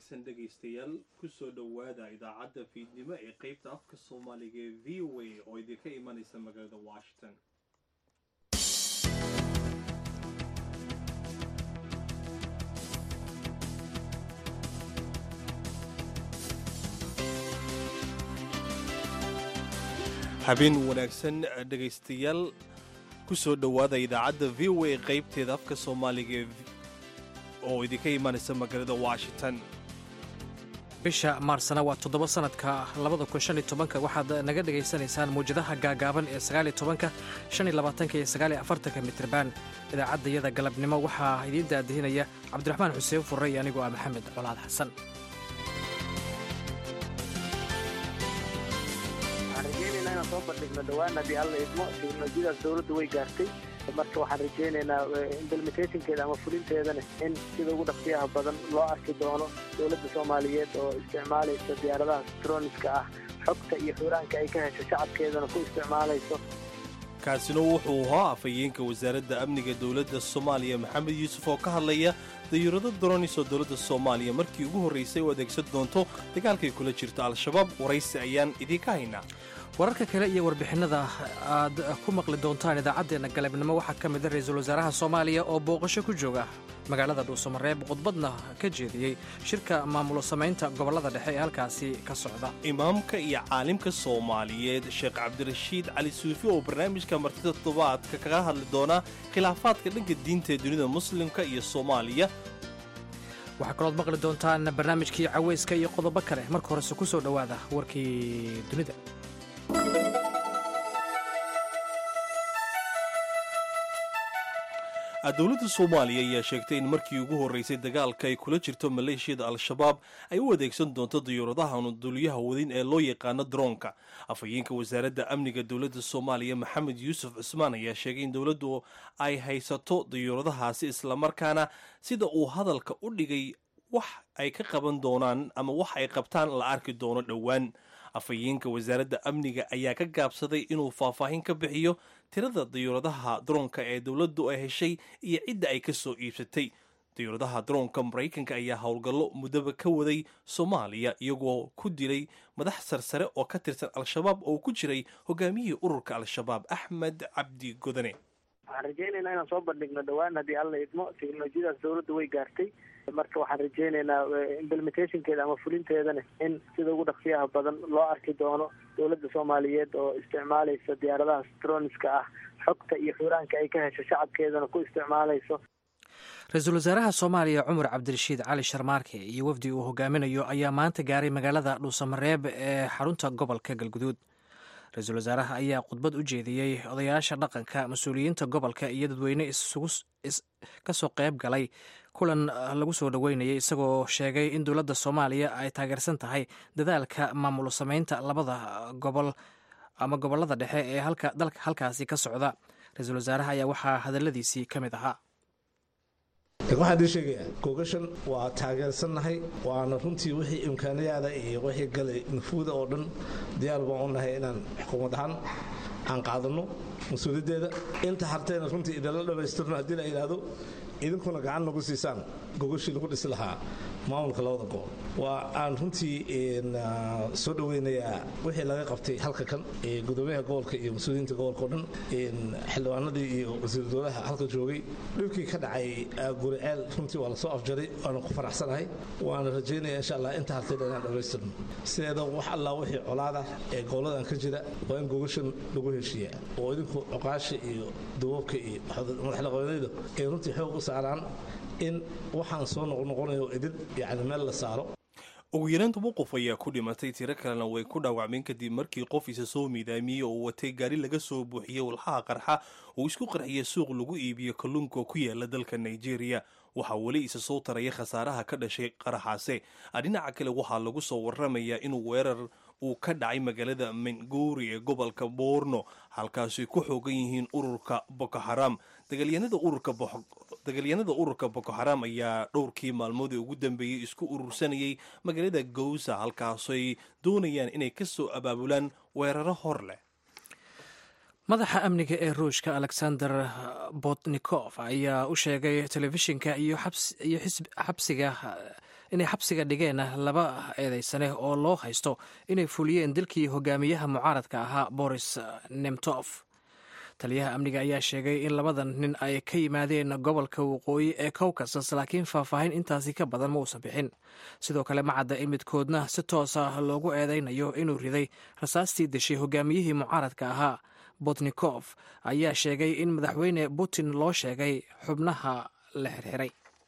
wanaagsan dhegaystayaal kusoo dhowaada idaacadda fiidnimo ee qeybta afka soomaaliga ee v o a oo idinka imanaysa magaalada washington habeen wanaagsan dhegaystayaal kusoo dhowaada idaacadda v o a qeybteeda afka soomaaliga ee oo idinka imanaysa magaalada washington bisha maarsana waa toddoba sanadka labada kun shan iyo tobanka waxaad naga dhagaysanaysaan mawjadaha gaagaaban ee sagaal iyo tobanka shan iyo labaatanka iyo sagaal iyo afartanka mitriban idaacaddayada galabnimo waxaa idiin daadihinaya cabdiraxmaan xuseen furre iyo anigoo ah maxamed colaad xasan waxaan rajaynaynaa inaan soo bandhigno dhowaan haddii alla idmo teknolojiyadaas dowladda way gaartay marka waxaan rajaynaynaa implementationkeeda ama fulinteedana in sida ugu dhaqsiyaha badan loo arki doono dowladda soomaaliyeed oo isticmaalaysa diyaaradaha stroniska ah xogta iyo xuraanka ay ka hesho shacabkeedana ku isticmaalayso kaasina wuxuu ahaa afhayeenka wasaaradda amniga dowladda soomaaliya maxamed yuusuf oo ka hadlaya dayuurado dronis oo dowladda soomaaliya markii ugu horraysay u adeegsan doonto dagaalkay kula jirto al-shabaab waraysi ayaan idiinka haynaa wararka kale iyo warbixinada aad ku maqli doontaan idaacaddeenna galabnimo waxaa ka mid a ra-iisul wasaaraha soomaaliya oo booqasho ku jooga magaalada dhuusamareeb khudbadna ka jeediyey shirka maamulo samaynta gobollada dhexe ee halkaasi ka socda imaamka iyo caalimka soomaaliyeed sheekh cabdirashiid cali suufi oo barnaamijka martida toddobaadka kaga hadli doona khilaafaadka dhanka diinta ee dunida muslimka iyo soomaaliya waxaa kalood maqli doontaan barnaamijkii caweyska iyo qodobo kale marka horese ku soo dhowaada warkii dunida dowladda soomaaliya ayaa sheegtay in markii ugu horraysay dagaalka ay kula jirto maleeshiyada al-shabaab ay u adeegsan doonto dayuuradaha duuliyaha wadin ee loo yaqaano droonka afhayeenka wasaaradda amniga dowladda soomaaliya maxamed yuusuf cusmaan ayaa sheegay in dowladdu ay haysato dayuuradahaasi islamarkaana sida uu hadalka u dhigay wax ay ka qaban doonaan ama wax ay qabtaan la arki doono dhowaan afhayeenka wasaaradda amniga ayaa ka gaabsaday inuu faahfaahin ka bixiyo tirada dayuuradaha droonka ee dowladdu ay heshay iyo cidda ay ka soo iibsatay dayuuradaha droonka maraykanka ayaa howlgallo muddaba ka waday soomaaliya iyagoo ku dilay madax sarsare oo ka tirsan al-shabaab oo ku jiray hogaamiyihii ururka al-shabaab axmed cabdi godane waxaan rajaynaynaa inaan soo bandhigno dhowaan haddii alla idmo teknolojiyadaas dowladda way gaartay marka waxaan rajaynaynaa implementationkeeda ama fulinteedana in sida ugu dhaqsiyaha badan loo arki doono dowladda soomaaliyeed oo isticmaalaysa diyaaradaha stroniska ah xogta iyo xuraanka ay ka hesho shacabkeedana ku isticmaalayso ra-iisul wasaaraha soomaaliya cumar cabdirashiid cali sharmaarke iyo wafdi uu hogaaminayo ayaa maanta gaaray magaalada dhuusamareeb ee xarunta gobolka galguduud ra-iisul wasaaraha ayaa khudbad u jeediyey odayaasha dhaqanka mas-uuliyiinta gobolka iyo dadweyne isugu kasoo qayb galay kulan lagu soo dhoweynayay isagoo sheegay in dowladda soomaaliya ay taageersan tahay dadaalka maamulo samaynta labada gobol ama gobollada dhexe ee dalka halkaasi ka socda ra-iisul wasaaraha ayaa waxaa hadaladiisii ka mid ahaa waxaan dii sheegayaa googashan waa taageersannahay waana runtii wixii imkaanayaada iyo wixii galay nufuuda oo dhan diyaar baan u nahay inaan xukuumad ahaan aan qaadanno mas-uuliyaddeeda inta hartayna runtii idinla dhammaystirno haddii la yidhaahdo idinkuna gacan nagu siisaan gogashii lagu dhisi lahaa maamulka labada gobol waa aan runtii soo dhoweynayaa wixii laga qabtay halka kan gudoomiyaha gobolka iyo mas-uuliyiinta gobolka o dhan xildhibaanadii iyo wasiir dowlaha halka joogay dhibkii ka dhacay guriceel runtii waa lasoo afjaray waana ku faraxsanahay waana rajaynaya insha allah inta hartayna inaan dhammaystirno sideeda wax allaa wixii colaada ee goboladan ka jira waa in gogashan lagu heshiiyaa oo idinku coqaasha iyo duwabka iyo madaxlaqabeedyada ay runtii xoog u saaraan in waxaan soo noqnoqonayo idin yani meel la saaro ugu yaraan toban qof ayaa ku dhimatay tiro kalena way ku dhaawacmeen kadib markii qof isa soo miidaamiyey oo watay gaari laga soo buuxiyey walxaha qarxa uu isku qarxiyay suuq lagu iibiyo kalluunka oo ku yaala dalka nigeria waxaa weli isa soo taraya khasaaraha ka dhashay qaraxaase dhinaca kale waxaa lagu soo waramayaa inuu weerar uu ka dhacay magaalada menguri ee gobolka boorno halkaasay ku xoogan yihiin ururka boko haram dagaalyanada ururka boko haram ayaa dhowrkii maalmoodii ugu dambeeyey isku urursanayay magaalada gowsa halkaasay doonayaan inay ka soo abaabulaan weeraro hor leh madaxa amniga ee ruushka alexander botnikof ayaa u sheegay telefishinka iyo xabsiga inay xabsiga dhigeen laba eedeysane oo loo haysto inay fuliyeen dilkii hogaamiyaha mucaaradka ahaa boris nemtof taliyaha amniga ayaa sheegay in labadan nin ay ka yimaadeen gobolka waqooyi ee cowkasas laakiin faahfaahin intaasi ka badan ma uusan bixin sidoo kale ma cadda in midkoodna si toosa loogu eedeynayo inuu riday rasaastii deshay hogaamiyihii mucaaradka ahaa botnikof ayaa sheegay in madaxweyne putin loo sheegay xubnaha la xirxiray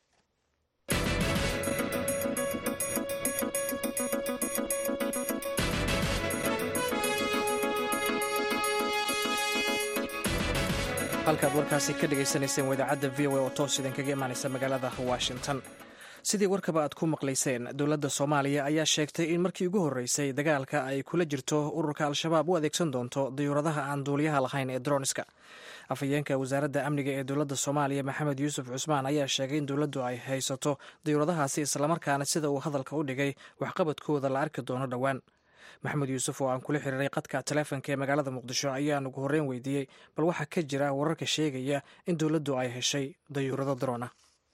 halkaad warkaasi ka dhagaysanayseen wadaacadda v o a oo toos idinkaga imaanaysa magaalada washington sidii warkaba aad ku maqlayseen dowladda soomaaliya ayaa sheegtay in markii ugu horreysay dagaalka ay kula jirto ururka al-shabaab u adeegsan doonto dayuuradaha aan duuliyaha lahayn ee droniska afhayeenka wasaaradda amniga ee dowladda soomaaliya maxamed yuusuf cusmaan ayaa sheegay in dowladdu ay haysato dayuuradahaasi islamarkaana sida uu hadalka u dhigay waxqabadkooda la arki doono dhowaan maxamed yuusuf oo aan kula xiriiray qadka taleefonka ee magaalada muqdisho ayaan ugu horreyn weydiiyey bal waxaa ka jira wararka sheegaya in dowladdu ay heshay dayuurado drona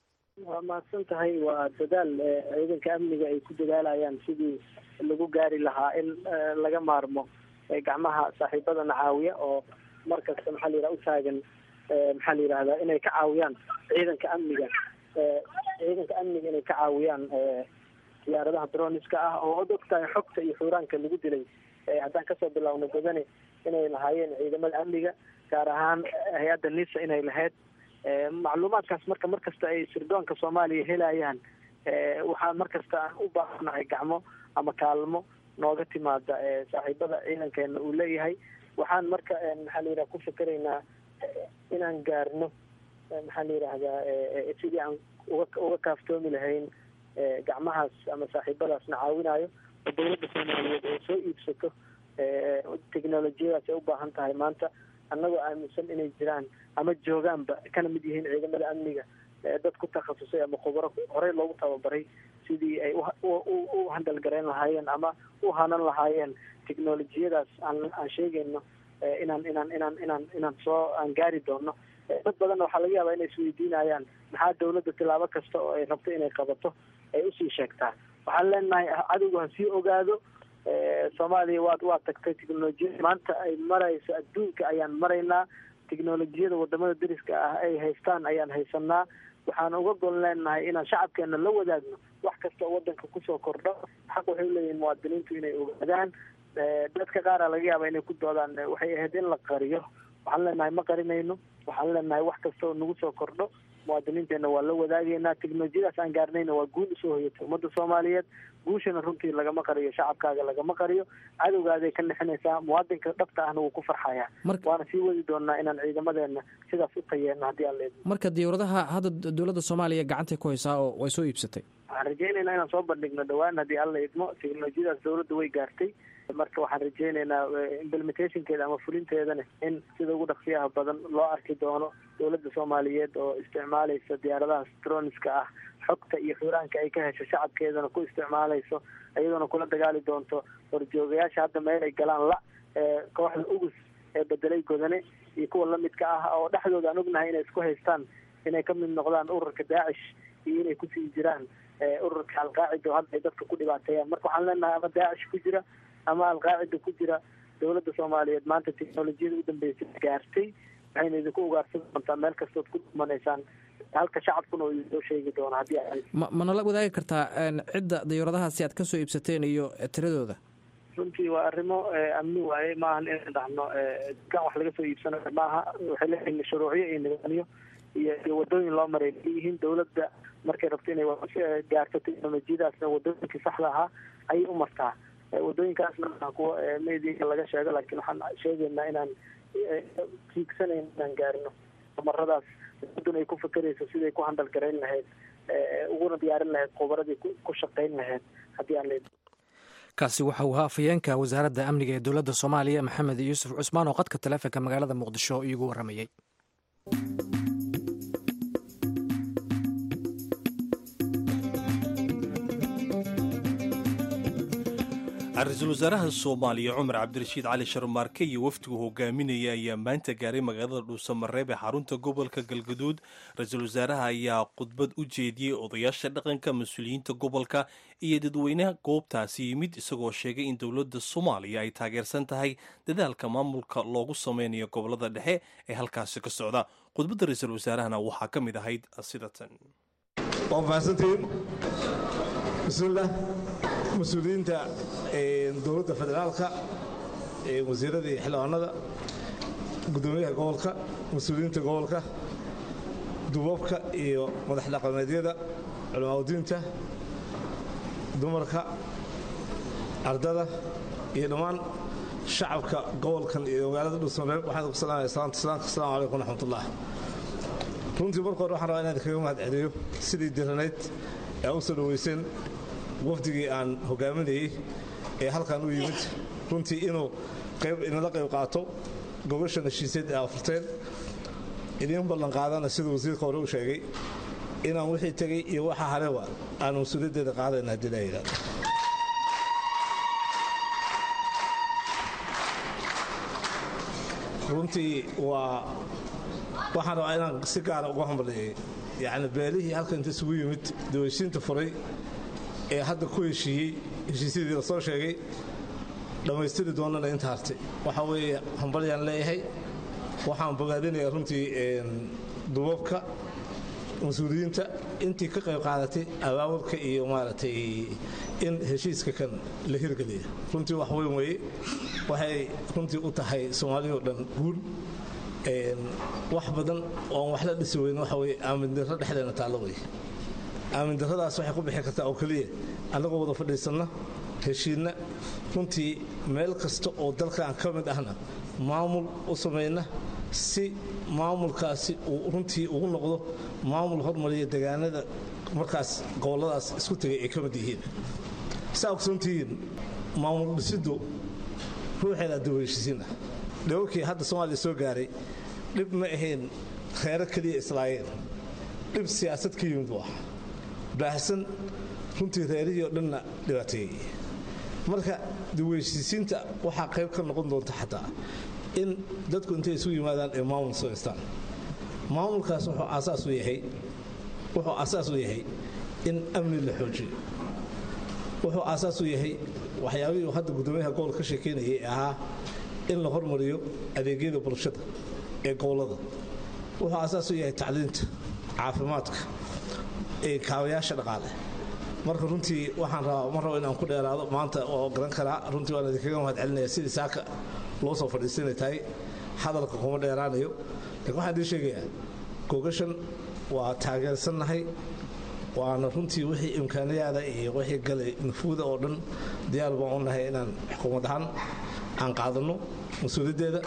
waa mahadsan tahay waa dadaal ciidanka amniga ay ku dadaalayaan sidii lagu gaari lahaa in laga maarmo gacmaha saaxiibadana caawiya oo markasta maxaa la yidhaha u taagan maxaa la yidhahdaa inay ka caawiyaan ciidanka amniga ciidanka amniga inay ka caawiyaan diyaaradaha droniska ah oo od og tahay xogta iyo xuuraanka lagu dilay haddaan kasoo bilaawno badane inay lahaayeen ciidamada amniga gaar ahaan hay-adda nisa inay lahayd macluumaadkaas marka markasta ay sirdoonka soomaaliya helayaan waxaa markasta aan u baahanahay gacmo ama kaalmo nooga timaada saaxiibada ciidankeena uu leeyahay waxaan marka maxaa la yidhaha ku fikeraynaa inaan gaarno maxaa la yidhaahdaa sidii aan uga uga kaaftoomi lahayn gacmahaas ama saaxiibadaasna caawinayo oo dowladda soomaaliyeed ay soo iibsato technolojiyadaas ay u baahan tahay maanta annagoo aaminsan inay jiraan ama joogaanba kana mid yihiin ciidamada amniga dad ku takhasusay ama khubaro horey loogu tababaray sidii ay u handalgarayn lahaayeen ama u hanan lahaayeen technolojiyadaas aan aan sheegayno inaan inaan inaan inaan inaan soo aan gaari doono dad badanna waxaa laga yaabaa inay isweydiinayaan maxaa dawladda tilaabo kasta oo ay rabto inay qabato ay usii sheegtaa waxaan leenahay cadowgu ha sii ogaado soomaaliya waad waa tagtay technolojiyada maanta ay marayso adduunka ayaan maraynaa technolojiyada wadamada dariska ah ay haystaan ayaan haysanaa waxaan uga gol leenahay inaan shacabkeena la wadaagno wax kasta oo wadanka kusoo kordho xaq waxay uleeyihin muwaadiniintu inay ogaadaan dadka qaara laga yaaba inay ku doodaan waxay ahayd in la qariyo waxaan leenahay ma qarinayno waxaan leenahay wax kasta oo nagu soo kordho muwaadiniinteena waa la wadaagaynaa technolojiyadaas aan gaarnayna waa guul usoo hoyatay ummadda soomaaliyeed guushana runtii lagama qariyo shacabkaaga lagama qariyo cadowgaaday ka nixinaysaa muwaadinka dhabta ahna wuu ku farxayaa waana sii wadi doonaa inaan ciidamadeena sidaas u tayeeno haddii aan leedno marka diyuuradaha hadda dowladda soomaaliya gacantay ku haysaa oo way soo iibsatay waxaan rajaynaynaa inaan soo bandhigno dhawaan haddii alla idmo technolojiyadaas dowladda way gaartay marka waxaan rajaynaynaa implementationkeeda ama fulinteedana in sida ugu dhaqsiyaha badan loo arki doono dowladda soomaaliyeed oo isticmaalaysa diyaaradaha stroniska ah xogta iyo xuraanka ay ka hesho shacabkeedana ku isticmaalayso iyadoona kula dagaali doonto horjoogayaasha hadda meel ay galaan la kooxda ugus ee bedelay godane iyo kuwa lamidka ah oo dhexdooda aan ognahay inay isku haystaan inay ka mid noqdaan ururka daacish iyo inay kusii jiraan ururka alqaacida oo hadda ay dadka ku dhibaateeyaan marka waxaan leenahay ama daacish ku jira ama alqaacida ku jira dowladda soomaaliyeed maanta technolojiyada u dambeysay gaartay waxayna idinku ugaarsan doontaa meel kastood ku dhumanaysaan halka shacabkuna uu idinoo sheegi doono haddii ma manala wadaagi kartaa cidda dayuuradahaasi aad kasoo iibsateen iyo tiradooda runtii waa arrimo amni waaye maahan inaan dhahno kan wax laga soo iibsanayo maaha waxay leeyihiin shuruucyo iyo nidaamyo iyo iyo wadooyin loo maray leeyihiin dowladda markay rabto inay gaarto technolojiyadaasna wadooyinkii saxda ahaa ayay u martaa wadooyinkaasna maa kuwa media laga sheego laakiin waxaan sheegaynaa inaan tiigsanayn inaan gaarino maradaas dowladduna ay ku fakerayso siday ku handal garayn lahayd uguna diyaarin lahayd khubaradii ku shaqayn lahayd haddii aan leed kaasi waxa uu ahaa afhayeenka wasaaradda amniga ee dowladda soomaaliya maxamed yuusuf cusmaan oo qadka taleefonka magaalada muqdisho iigu warramayey ra-iisul wasaaraha soomaaliya cumar cabdirashiid cali sharmaarke iyo wafdigu hogaaminaya ayaa maanta gaaray magaalada dhuusamareeb ee xarunta gobolka galgaduud ra-iisul wasaaraha ayaa khudbad u jeediyey odayaasha dhaqanka mas-uuliyiinta gobolka iyo dadweynaha goobtaasi yimid isagoo sheegay in dowladda soomaaliya ay taageersan tahay dadaalka maamulka loogu sameynayo gobolada dhexe ee halkaasi ka socda khudbadda ra-iisul wasaarahana waxaa ka mid ahayd sidatan bismillaah mas-uuliyiinta dowladda federaalka wasiirada iyo xildhibaanada gudoomiyaha gobolka mas-uuliyiinta gobolka duubabka iyo madax dhaqameedyada culamaadudiinta dumarka ardada iyo dhammaan shacabka gobolkan iyo magaalada dhuusamareeb waxaan ku salaamaya salaanta islaamka asalaamu calaykum waraxmatullah runtii marka hore waxaan rabaa inaan kaga mahad celiyo sidii diranayd ee u soo dhoweyseen wafdigii aan hogaaminayey ee halkan u yimid runtii inuu inala qayb qaato gobashan heshiiseed ee afurteen idiin ballan qaadana siduu wasiirka hore u sheegay inaan wixii tegey iyo waxa hareba aan mas-uuliyaddeeda qaadayna haddii la yidhahdo runtii waa waxaan rabaa inaan si gaara uga hambaliyey yacni beelihii halkan inta isugu yimid daweysiinta furay ee hadda ku heshiiyey heshiisyadii la soo sheegay dhammaystiri doonana inta hartay waxa weeye hambalyaan leeyahay waxaan bogaadinayaa runtii dubabka mas-uuliyiinta intii ka qayb qaadatay abaabulka iyo maaragtay in heshiiska kan la hirgeliya runtii wax weyn weeye waxay runtii u tahay soomaaliya oo dhan guul wax badan oon wax la dhisi weyn waxa weye aamindarro dhexdeena taallo wey aamindarradaas waxay ku bixi kartaa oo keliya annagoo wada fadhiisanna heshiinna runtii meel kasta oo dalkan ka mid ahna maamul u samayna si maamulkaasi uu runtii ugu noqdo maamul hormariya degaanada markaas gobolladaas isku tegay ay ka mid yihiin saa ogsoontihiin maamul dhisiddu ruuxeeda daweyshisiina dhawakii hadda soomaaliya soo gaaray dhib ma ahayn reero keliya islaayeen dhib siyaasad ka yimid buu ah baahsan runtii reerihii oo dhanna dhibaateeyey marka daweyshisiinta waxaa qayb ka noqon doonta xataa in dadku intay isu yimaadaan ee maamul samaystaan maamulkaas wuxuu aasaas u yahay wuxuu aasaas u yahay in amni la xoojiyo wuxuu aasaas u yahay waxyaabihii uu hadda guddoomiyaha gobolka ka sheekeynayay ee ahaa in la hormariyo adeegyada bulshada ee gobollada wuxuu aasaas u yahay tacliinta caafimaadka ee kaabayaasha dhaqaale marka runtii waxaan rabaa ma rabo inaan ku dheeraado maanta oo garan karaa runtii waan idinkaga mahad celinaya sidii saaka loo soo fadhiisanay tahay hadalka kuma dheeraanayo laakiin waxaan idiin sheegayaa gogashan waa taageersannahay waana runtii wixii imkaaniyaada iyo wixii galay nufuuda oo dhan diyaar baan u nahay inaan xukuumad ahaan aan qaadanno mas-uuliyaddeeda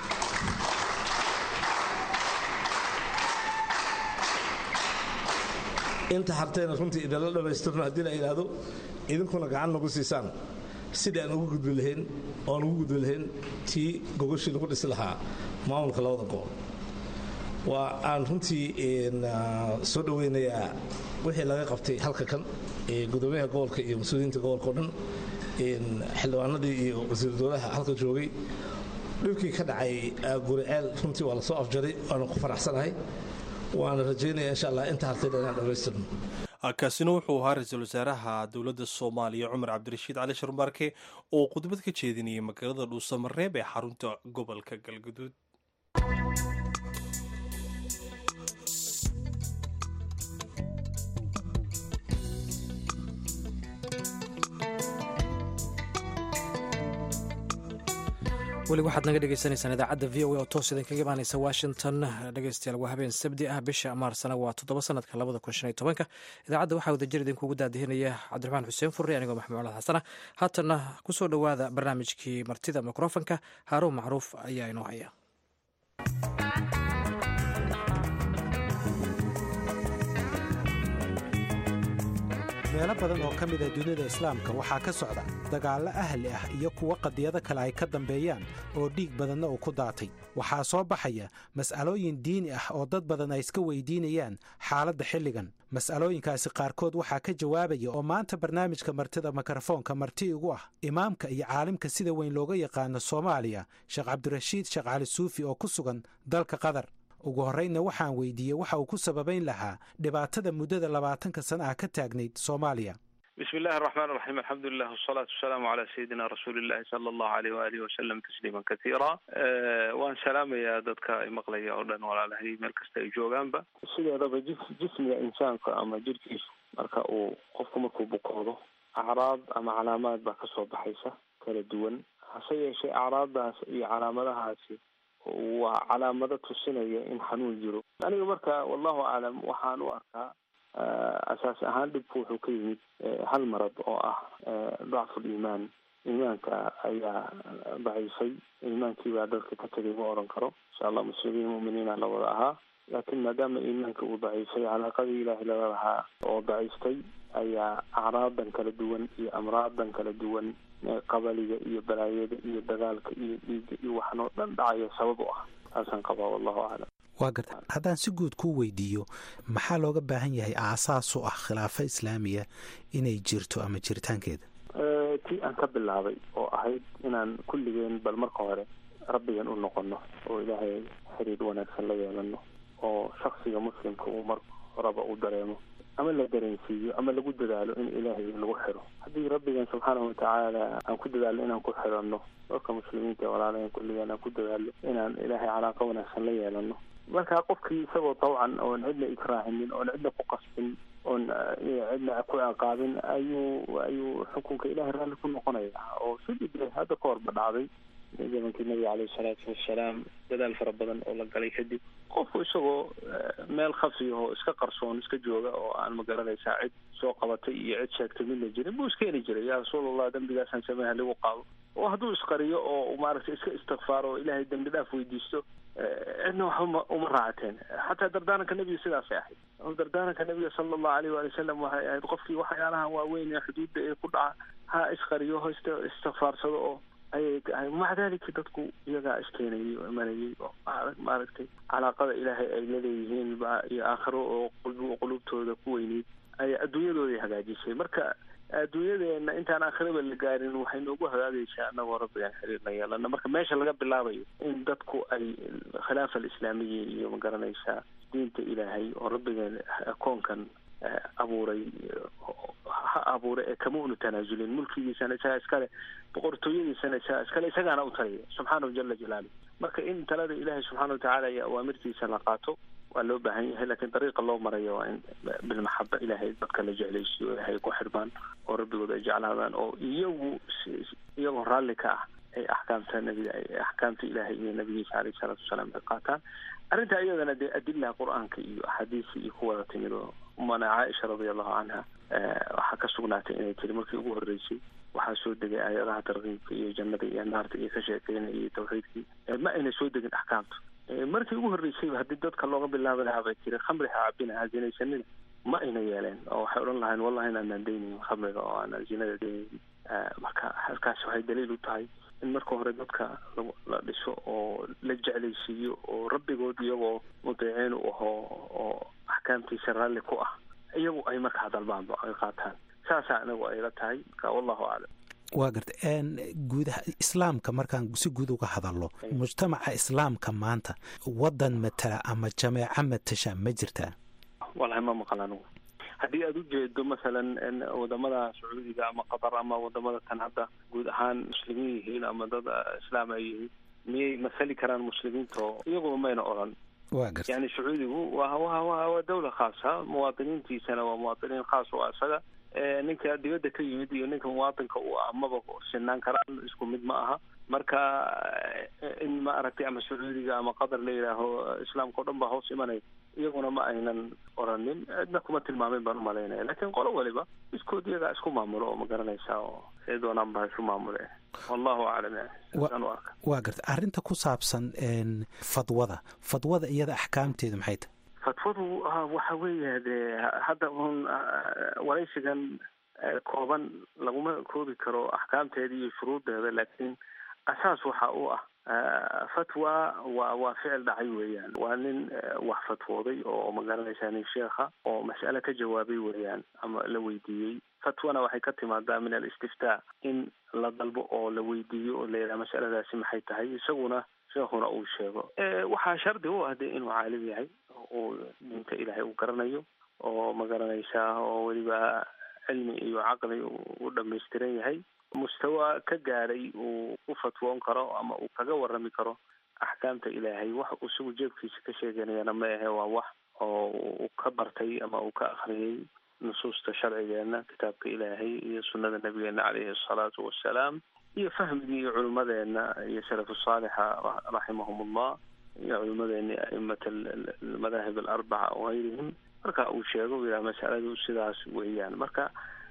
inta hartayna runtii idinla dhammaystirno haddii la yidhaahdo idinkuna gacan nagu siisaan sidii aan ugu gudbi lahayn oan ugu gudbi lahayn tii gogashii lagu dhisi lahaa maamulka labada gobol waa aan runtii soo dhoweynayaa wixii laga qabtay halka kan gudoomiyaha gobolka iyo mas-uuliyiinta gobolka o dhan xildhibaanadii iyo wasiir dowlaha halka joogay dhibkii ka dhacay guriceel runtii waa lasoo afjaray waana ku faraxsanahay waana rajaynaya insha allah inta hartayna inaan dhammaystirno kaasina wuxuu ahaa ra-iisul wasaaraha dowladda soomaaliya cumar cabdirashiid cali sharmaarke oo khudbad ka jeedinayay magaalada dhuusamareeb ee xarunta gobolka galguduud weli waxaad naga dhegeysaneysaan idaacadda v o a oo toos idinkaga imaaneysa washington dhegeystayaal waa habeen sabdi ah bisha maarsana waa toddoba sanadka labada kun shan iyo tobanka idaacadda waxaa wadajir idinkugu daadihinaya cabdiraxmaan xuseen furre anigoo maxamed colaad xasana haatanna kusoo dhowaada barnaamijkii martida mikrofonka haaruun macruuf ayaa inoo haya meelo badan oo ka mida dunida islaamka waxaa ka socda dagaallo ahli ah iyo kuwo qadiyado kale ay ka dambeeyaan oo dhiig badanna uu ku daatay waxaa soo baxaya mas'alooyin diini ah oo dad badan ay iska weydiinayaan xaaladda xilligan mas'alooyinkaasi qaarkood waxaa ka jawaabaya oo maanta barnaamijka martida mikrofoonka marti igu ah imaamka iyo caalimka sida weyn looga yaqaano soomaaliya sheekh cabdirashiid sheekh cali suufi oo ku sugan dalka qatar ugu horraynna waxaan weydiiyey waxa uu ku sababayn lahaa dhibaatada muddada labaatanka sana ah ka taagnayd soomaaliya bismi illahi araxmaan iraxiim alxamdulilah wasalaatu wasalaamu calaa sayidina rasuulillahi sala allahu aleyh waalihi wasalam tasliiman katiira waan salaamayaa dadka ay maqlaya oo dhan walaalahay meel kasta ay joogaanba sideedaba jis jismiga insaanka ama jirkiisu marka uu qofku markuu bukoodo acraad ama calaamaad baa kasoo baxaysa kala duwan hase yeeshee acraaddaas iyo calaamadahaasi waa calaamado tusinaya in xanuun jiro aniga marka wallahu aclam waxaan u arkaa asaas ahaan dhibku wuxuu ka yimid hal marad oo ah dacfu liimaan iimaanka ayaa daciifay iimaankii baa dadka ka tegay ma odhan karo insha allah muslimiin mu'miniina la wada ahaa laakiin maadaama iimaanka uu daciifay calaaqadii ilaahay lala lahaa oo daciiftay ayaa acraadan kala duwan iyo amraadan kala duwan qabaliga iyo balaayada iyo dagaalka iyo dhiigga iyo waxan oo dhan dhacaya sabab u ah taasaan qabaa wallahu aclam waa garta haddaan si guud kuu weydiiyo maxaa looga baahan yahay aasaas u ah khilaafo islaamiya inay jirto ama jiritaankeeda tii aan ka bilaabay oo ahayd inaan kulligeen bal marka hore rabbigan u noqono oo ilaahay xiriir wanaagsan la yeelano oo shaksiga muslimka uu mar horaba u dareemo ama la dareensiiyo ama lagu dadaalo in ilaahay lagu xiro haddii rabbigan subxaanahu watacaala aan ku dadaalno inaan ku xirano dadka muslimiinta walaalahan kulligeen aan ku dadaalno inaan ilaahay calaaqo wanaagsan la yeelano marka qofkii isagoo tawcan oon cidna ikraahinin oon cidna ku qasbin oon cidna ku ciqaabin ayuu ayuu xukunka ilahay raalli ku noqonaya oo sidii de hadda ka horba dhacday zamankii nabiga caleyhi salaatu wassalaam dadaal fara badan oo la galay kadib qofku isagoo meel khafiyaho iska qarsoon iska jooga oo aan magaranaysaa cid soo qabatay iyo cid sheegtay midna jirin buu iskeeni jiray yaa rasuulallah dembigaasaan sameeha lagu qaado oo hadduu isqariyo oo maaragtay iska istikfaaro oo ilaahay dembi dhaaf weydiisto cidna waxba uma raacateen xataa dardaaranka nebiga sidaasay ahayd dardaaranka nebiga sala allahu aleyh waali wasalam waxay ahayd qofkii waxyaalahan waaweyn ee xuduudda ee ku dhaca ha isqariyo ho ist istikfaarsado oo ayay tahay maca dalika dadku iyagaa iskeenayay oo imanayay oo maaragtay calaaqada ilaahay ay laleeyihiin ba iyo aakhiro oo qulubtooda ku weyneyd ay adduunyadooday hagaajisay marka adduunyadeena intaan aakhiraba la gaarin waxay noogu hagaagaysaa anagoo rabbigan xiriir la yeelana marka meesha laga bilaabayo in dadku ay khilaafa alislaamiya iyo magaranaysaa diinta ilaahay oo rabbigan koonkan abuuray ha abuuray ee kama unu tanaasulin mulkigiisana isagaa iskale boqortooyadiisana isagaa iskale isagaana u taliya subxaanahu jala jalaalu marka in talada ilaahay subxaana watacaala iyo awaamirtiisa la qaato waa loo baahan yahay lakiin dariiqa loo marayo waa in bilmaxaba ilaahay dadka la jeclaysiyo ilaahay ku xirmaan oo rabbigood ay jeclaadaan oo iyagu iyagoo raalli ka ah ay axkaamta nabiga axkaamta ilaahay iyo nabigiisa caleyhi salaatu wasalaam ay qaataan arrinta iyadana dee adilaha qur-aanka iyo axaadiisa iyo ku wada timid oo umana caaisha radia allahu canha waxaa ka sugnaatay inay tiri markii ugu horreysay waxaa soo degay aayadaha tarkiibka iyo jannada iyo naarta iyo ka sheekeynaya iyo tawxiidkii ma ayna soo degin axkaamta markii ugu horreysayba haddii dadka looga bilaabi lahaa bay tiri khamri ha cabina ha zinaysanina ma ayna yeeleen oo waxay odhan lahayn wallahi inaanaan daynaynin khamriga oo aanan zinada daynaynin marka halkaas waxay daliil u tahay in marka hore dadka la dhiso oo la jeclaysiiyo oo rabbigood iyagoo mudeeciin u ahoo oo axkaamtiisa raalli ku ah iyagu ay markaa dalbaanba ay qaataan saasaa anagu ayla tahay marka wallahu aclam waa garta guudaha islaamka markaan si guud uga hadalno mujtamaca islaamka maanta waddan matala ama jameeco matasha ma jirtaa wallahi ma maqal anigu haddii aada ujeedo masalan wadamada sacuudiga ama qatar ama wadamada tan hadda guud ahaan muslimiin yihiin ama dad islaam ay yihiin miyay masali karaan muslimiinta oo iyaguba mayna odran wa garta yani sacuudigu wa wa wa waa dawla khaasa muwaadiniintiisana waa muwaadiniin khaas oo isaga ninka dibadda ka yimid iyo ninka muwaadinka uu ah maba sinaan karaan isku mid ma aha marka in ma aragtay ama sacuudiga ama qatar la yidhaaho islaamka o dhan baa hoos imanaya iyaguna ma aynan oranin cidna kuma tilmaamin baan umalaynaya lakin qolo waliba iskood iyagaa isku maamulo oo ma garanaysaa oo say doonaan ba isu maamule wallahu aclam yani u arka waa garta arrinta ku saabsan fadwada fadwada iyada axkaamteedu maxay tahay fatwadu waxa weeya dee hadda un waraysigan kooban laguma koobi karo axkaamteeda iyo shuruuddeeda laakiin asaas waxa u ah fatwa waa waa ficil dhacay weeyaan waa nin wax fatwooday oo magaranaysaa nin sheekha oo mas'ale ka jawaabay weeyaan ama la weydiiyey fatwana waxay ka timaadaa min alistiftaa in la dalbo oo la weydiiyo oo la yidhaha masaladaasi maxay tahay isaguna sheekhuna uu sheego waxaa shardi u ah de inuu caalim yahay uu diinta ilaahay uu garanayo oo magaranaysaa oo weliba cilmi iyo caqli u dhamaystiran yahay mustawa ka gaadhay uu ku fatwoon karo ama uu kaga warami karo axkaamta ilaahay wax uu isagu jeebkiisa ka sheeganayana ma ahe waa wax oo uu ka bartay ama uu ka akhriyay nusuusta sharcigeena kitaabka ilaahay iyo sunnada nabigeena caleyhi asalaatu wassalaam iyo fahmigii iyo culimmadeena iyo salafu saalixa raximahum ullah iyo culimmadeeni a'imat almadaahib alarbaca wahayrihim marka uu sheego u yidhaha masaladu sidaas weeyaan marka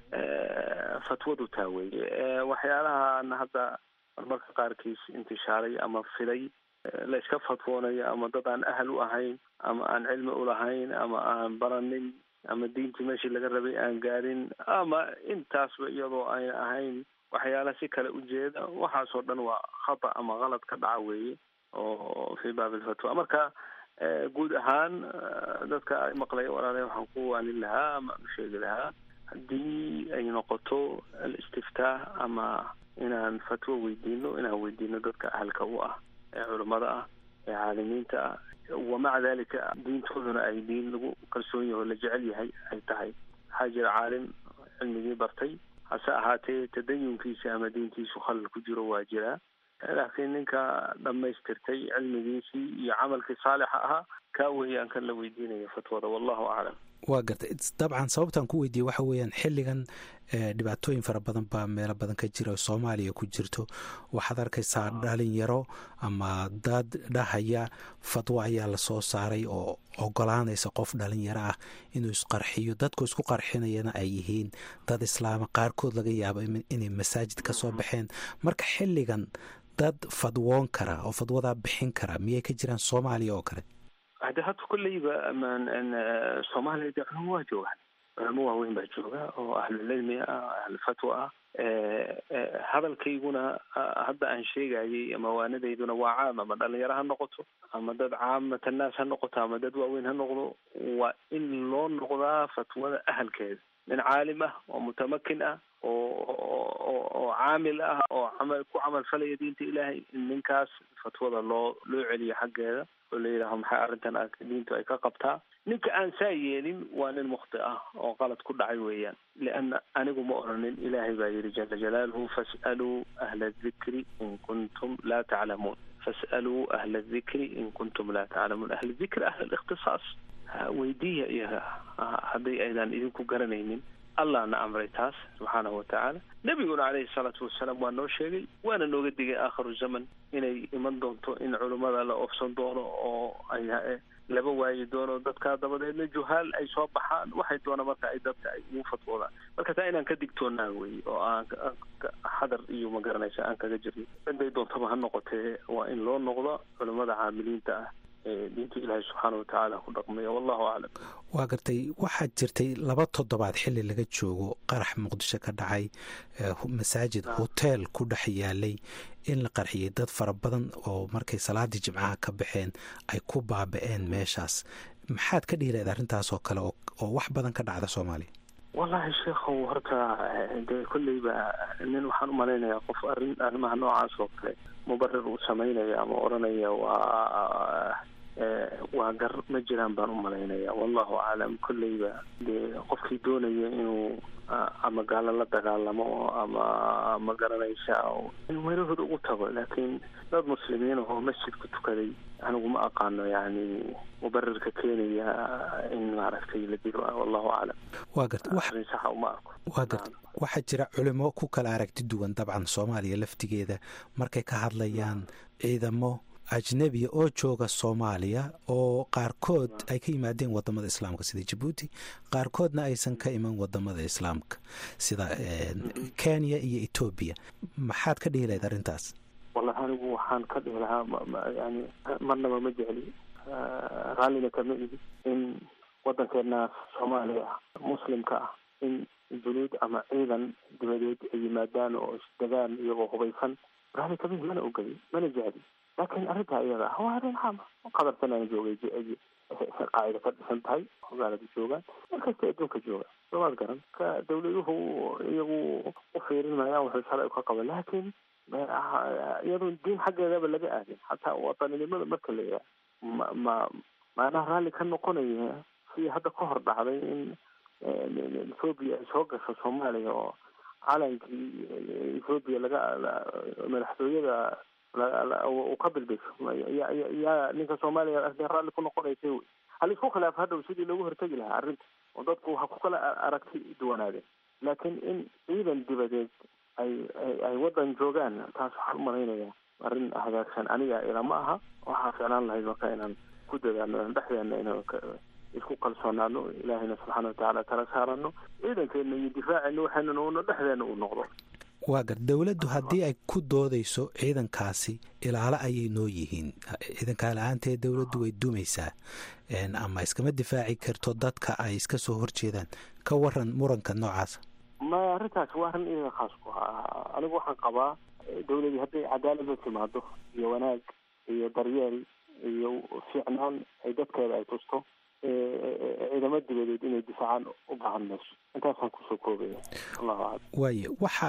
fatwadu taa weeye waxyaalahan hadda marmarka qaarkiis intishaaray ama fiday la iska fatwoonayo ama dad aan ahal u ahayn ama aan cilmi ulahayn ama aan baranin ama diintii meeshii laga rabay aan gaadhin ama intaasba iyadoo ayna ahayn waxyaala si kale ujeeda waxaasoo dhan waa khata ama kalad ka dhaca weeye oo fi baab alfatwa marka guud ahaan dadka maqlaya walaale waxaan ku waanin lahaa ama u sheegi lahaa haddii ay noqoto alistiftaax ama inaan fatwo weydiino inaan weydiino dadka ahalka u ah ee culimmada ah ee caalimiinta ah wamaca dalika diintooduna ay diin lagu kalsoon yaho la jecel yahay ay tahay waxaa jira caalim cilmigii bartay hase ahaatee tadayunkiisa ama diintiisu khalal ku jiro waa jiraa laakiin ninka dhammaystirtay cilmigiisii iyo camalkii saalixa ahaa kaa weeyaan kan la weydiinayo fatwada wallahu aclam waa gartay dabcan sababtaan ku weydiiyey waxa weeyaan xilligan dhibaatooyin fara badan baa meelo badan ka jira oo soomaaliya ku jirto waxaad arkaysaa dhalinyaro ama dad dhahaya fatwo ayaa lasoo saaray oo ogolaanaysa qof dhalinyaro ah inuu isqarxiyo dadku isku qarxinayana ay yihiin dad islaama qaarkood laga yaabo inay masaajid ka soo baxeen marka xilligan dad fadwoon kara oo fadwadaa bixin kara miyay ka jiraan soomaaliya oo kale hade hadda kolleyba soomaaliya dee culamo waa joogaan culamo waaweyn baa jooga oo ahlulcilmi ah ahlulfatwa ah hadalkayguna hadda aan sheegayay ama waanadayduna waa caam ama dhalinyaro ha noqoto ama dad caamata naas ha noqoto ama dad waaweyn ha noqdo waa in loo noqdaa fatwada ahalkeeda nin caalim ah oo mutamakin ah oo oo caamil ah oo camal ku camal falaya diinta ilaahay in ninkaas fatwada loo loo celiyo xaggeeda oo la yidhaaho maxay arrintan diintu ay ka qabtaa ninka aan saa yeelin waa nin mukhti ah oo qalad ku dhacay weeyaan lianna anigu ma oranin ilaahay baa yidhi jala jalaaluhu fas'aluu ahla adikri in kuntum laa taclamuun fas'aluu ahla adikri in kuntum laa taclamuun ahla dikri ahla alikhtisaas weydiiya iyaga hadday aydan idinku garanaynin allah na amray taas subxaanahu watacaala nebiguna caleyhi salaatu wasalaam waa noo sheegay waana nooga digay aakhiru zaman inay iman doonto in culummada la oofsan doono oo ay laba waayi doono dadkaa dabadeedna juhaal ay soo baxaan waxay doona marka ay dadka ay ugu fatwoodaan marka taa inaan ka digtoonaa wey oo aan xadar iyo ma garanaysa aan kaga jirno ciday doontaba ha noqotee waa in loo noqdo culummada caamiliinta ah diinta ilaahay subxaana watacaala ku dhaqmaya wallahu aclam waa gartay waxaa jirtay laba toddobaad xili laga joogo qarax muqdisho ka dhacay masaajid hoteel ku dhex yaalay in la qarxiyay dad fara badan oo markay salaadii jimcaha ka baxeen ay ku baaba-een meeshaas maxaad ka dhihilayd arrintaas oo kale oo wax badan ka dhacda soomaaliya wallahi sheekhow horta dee kolleyba nin waxaan umalaynayaa qof arrin arrimaha noocaas oo kale mubarir uu samaynaya ama odhanaya waa waa gar ma jiraan baan u malaynaya wallahu aclam kolleyba dee qofkii doonaya inuu ama gaalo la dagaalamo ama ma garanaysa in weerahooda ugu tago laakiin dad muslimiin oo masjidku tukaday anigu ma aqaano yani mubarirka keenaya in maaragtay la dilo wallahu aclam waa garta arrin saxa uma arko waa garta waxaa jira culimo ku kala aragti duwan dabcan soomaaliya laftigeeda markay ka hadlayaan ciidamo ajnebiya oo jooga soomaaliya oo qaarkood ay ka yimaadeen wadamada islaamka sida jabuuti qaarkoodna aysan ka iman wadamada islaamka sida kenya iyo etoobiya maxaad ka dhihi lahayd arrintaas wallahi anigu waxaan ka dhihi lahaa yani marnaba ma jecli raallina kama ihi in waddankeena soomaaliya ah muslimka ah in junuud ama ciidan dibadeed ay yimaadaan oo isdegaan iyagoo hubaysan raalli kama ihi mana ogoli mana jecli laakiin arrintaa iyada ah waa arrin xaama qadarsanana joogay qaacida ka dhisan tahay magaalada joogaan markasta adduunka jooga somaad garan ka dawladuhu iyagu u fiirin maayaan wuxuu shalay ka qaba laakiin iyadoo diin xaggeedaba laga aadin xataa wataninimada marka la yaha ma ma maanaha raalli ka noqonaya sidii hadda ka hor dhacday in ethoobiya ay soo gasho soomaaliya oo calankii ethoobiya laga madaxtooyada uu ka bilbisho yaa ninka soomaaliya raalli ku noqonaysa wey hal isku khilaaf hadhow sidii loogu hortegi lahaa arrinta oo dadku waxa ku kala aragti duwanaadeen laakiin in ciidan dibadeed ay ay waddan joogaan taas waxaan umalaynaya arrin hagaagsan aniga ilama aha waxaa ficlaan lahayd marka inaan ku dadaano dhexdeena inaan isku kalsoonaano ilaahayna subxaana watacaala tala saarano ciidankeena iyo difaaceena waxaynan uuna dhexdeena uu noqdo waa gar dowladdu haddii ay ku doodayso ciidankaasi ilaalo ayay noo yihiin ciidankaa la-aanteed dowladdu way dumaysaa ama iskama difaaci karto dadka ay iska soo horjeedaan ka waran muranka noocaasa maya arrintaas waa arrin iyaga khaas ku ha anigu waxaan qabaa dowladii hadday cadaalada timaado iyo wanaag iyo daryeel iyo fiicnaan ay dadkeeda ay tusto ciidamo dibadeed inay difaacaan u baahan mayso intaasaan kusoo koobaya allahu aclam waaye waxa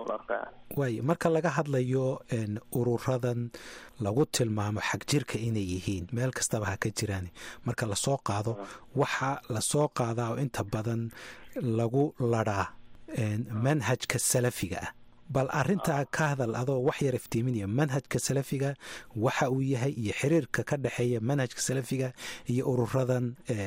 waaye marka laga hadlayo ururadan lagu tilmaamo xag jirka inay yihiin meel kastaba ha ka jiraan marka lasoo qaado waxa lasoo qaadaa oo inta badan lagu ladhaa manhajka salafiga ah bal arintaa ka hadal adoo wax yar iftiiminaya manhajka salafiga waxa uu yahay iyo xiriirka ka dhexeeya manhajka salafiga iyo ururadan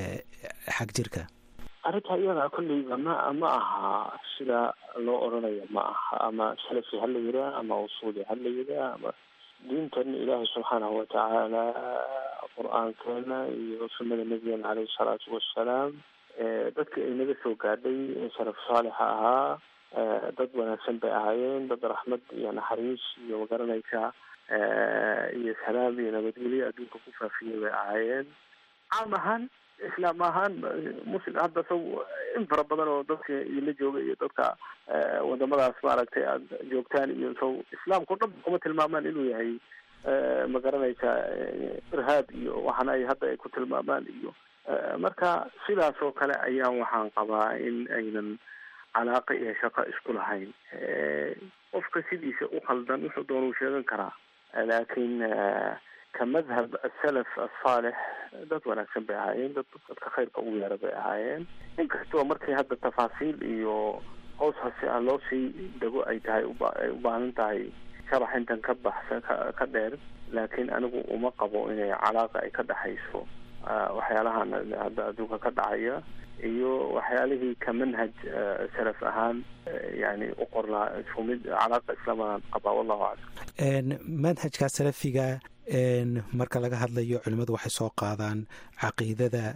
xag jirka arrintaa iyada kolleyba ma ma aha sida loo odrhanaya ma aha ama salafi ha la yiraa ama usuuli ha la yiraa ama diintan ilaahay subxaanahu watacaala qur-aankeena iyo sunnada nabigeena caleyhi salaatu wassalaam dadka ay naga soo gaadhay salaf saalixa ahaa dad wanaagsan bay ahaayeen dad raxmad iyo naxariis iyo magaranaysa iyo salaam iyo nabadgelyo adduunka ku faafiyay bay ahaayeen caam ahaan islaam ahaan muslim hadda saw in fara badan oo dadka idinla jooga iyo dadka wadamadaas maaragtay aada joogtaan iyo saw islaamkao dhan kuma tilmaamaan inuu yahay ma garanaysa irhaab iyo waxaana ay hadda ay ku tilmaamaan iyo marka sidaas oo kale ayaan waxaan qabaa in aynan calaaqa iyo shaqo isku lahayn qofka sidiisa u khaldan wuxuu doona u sheegan karaa laakiin ka madhab asalaf asaalix dad wanaagsan bay ahaayeen dad dadka khayrka ugu yeera bay ahaayeen inkastoo markii hadda tafaasiil iyo hoos hase aan loo sii dego ay tahay ay u baahan tahay sharax intan ka baxsan ka dheer laakiin anigu uma qabo inay calaaqa ay ka dhexayso waxyaalahan hadda adduunka ka dhacaya iyo waxyaalihii ka manhaj salaf ahaan yani u qornaa isku mid calaaqa islaamadan qabaa wallahu aclam manhajka salafiga marka laga hadlayo culimmadu waxay soo qaadaan caqiidada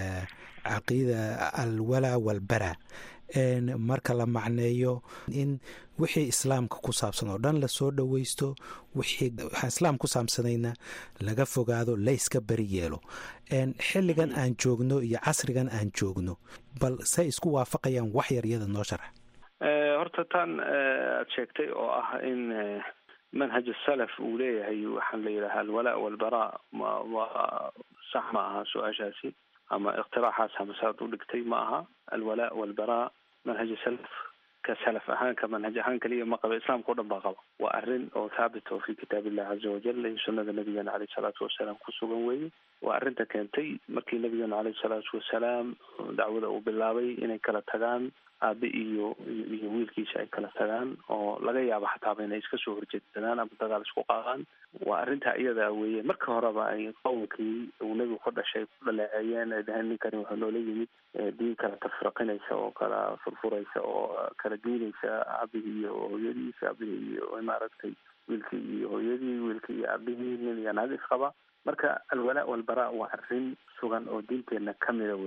caqiida alwalaa walbara marka la macneeyo in wixii islaamka ku saabsan oo dhan lasoo dhoweysto wixii waxaan islaam ku saabsanayna laga fogaado la yska beri yeelo xilligan aan joogno iyo casrigan aan joogno bal say isku waafaqayaan wax yar iyada noo sharax horta tan aada sheegtay oo ah in manhaj salaf uu leeyahay waxaan la yidhaha alwalaa walbaraa ma ma sax ma aha su-aashaasi ama ikhtiraaxaas hamasaad u dhigtay ma aha alwalaa walbaraa manhaj salaf ka salaf ahaan ka manhaj ahaan kaliya ma qaba islaamka o dhan baa qaba waa arrin oo thaabit oo fi kitaab illahi caza wajal iyo sunnada nabigeena caleyhi salaatu wasalaam ku sugan weeye waa arrinta keentay markii nabigeena caleyhi salaatu wasalaam dacwada uu bilaabay inay kala tagaan aabe iyo iyo wiilkiisa ay kala tagaan oo laga yaabo xataaba inay iska soo horjeedsadaan ama dagaal isku qaadaan waa arrintaa iyada weeye marka horeba ay qowmkii uu nebigu ka dhashay ku dhaleeceeyeen ay dhaheen ninkani wuxuu noola yimid diin kala tafriqinaysa oo kala furfuraysa oo kala diinaysa aabihii iyo hooyadiis aabihii iyo maaragtay wiilkii iyo hooyadii wiilkii iyo aabihii nin iyo naag isqaba marka alwalaa walbaraa waa arrin sugan oo diinteenna kamida weeyaan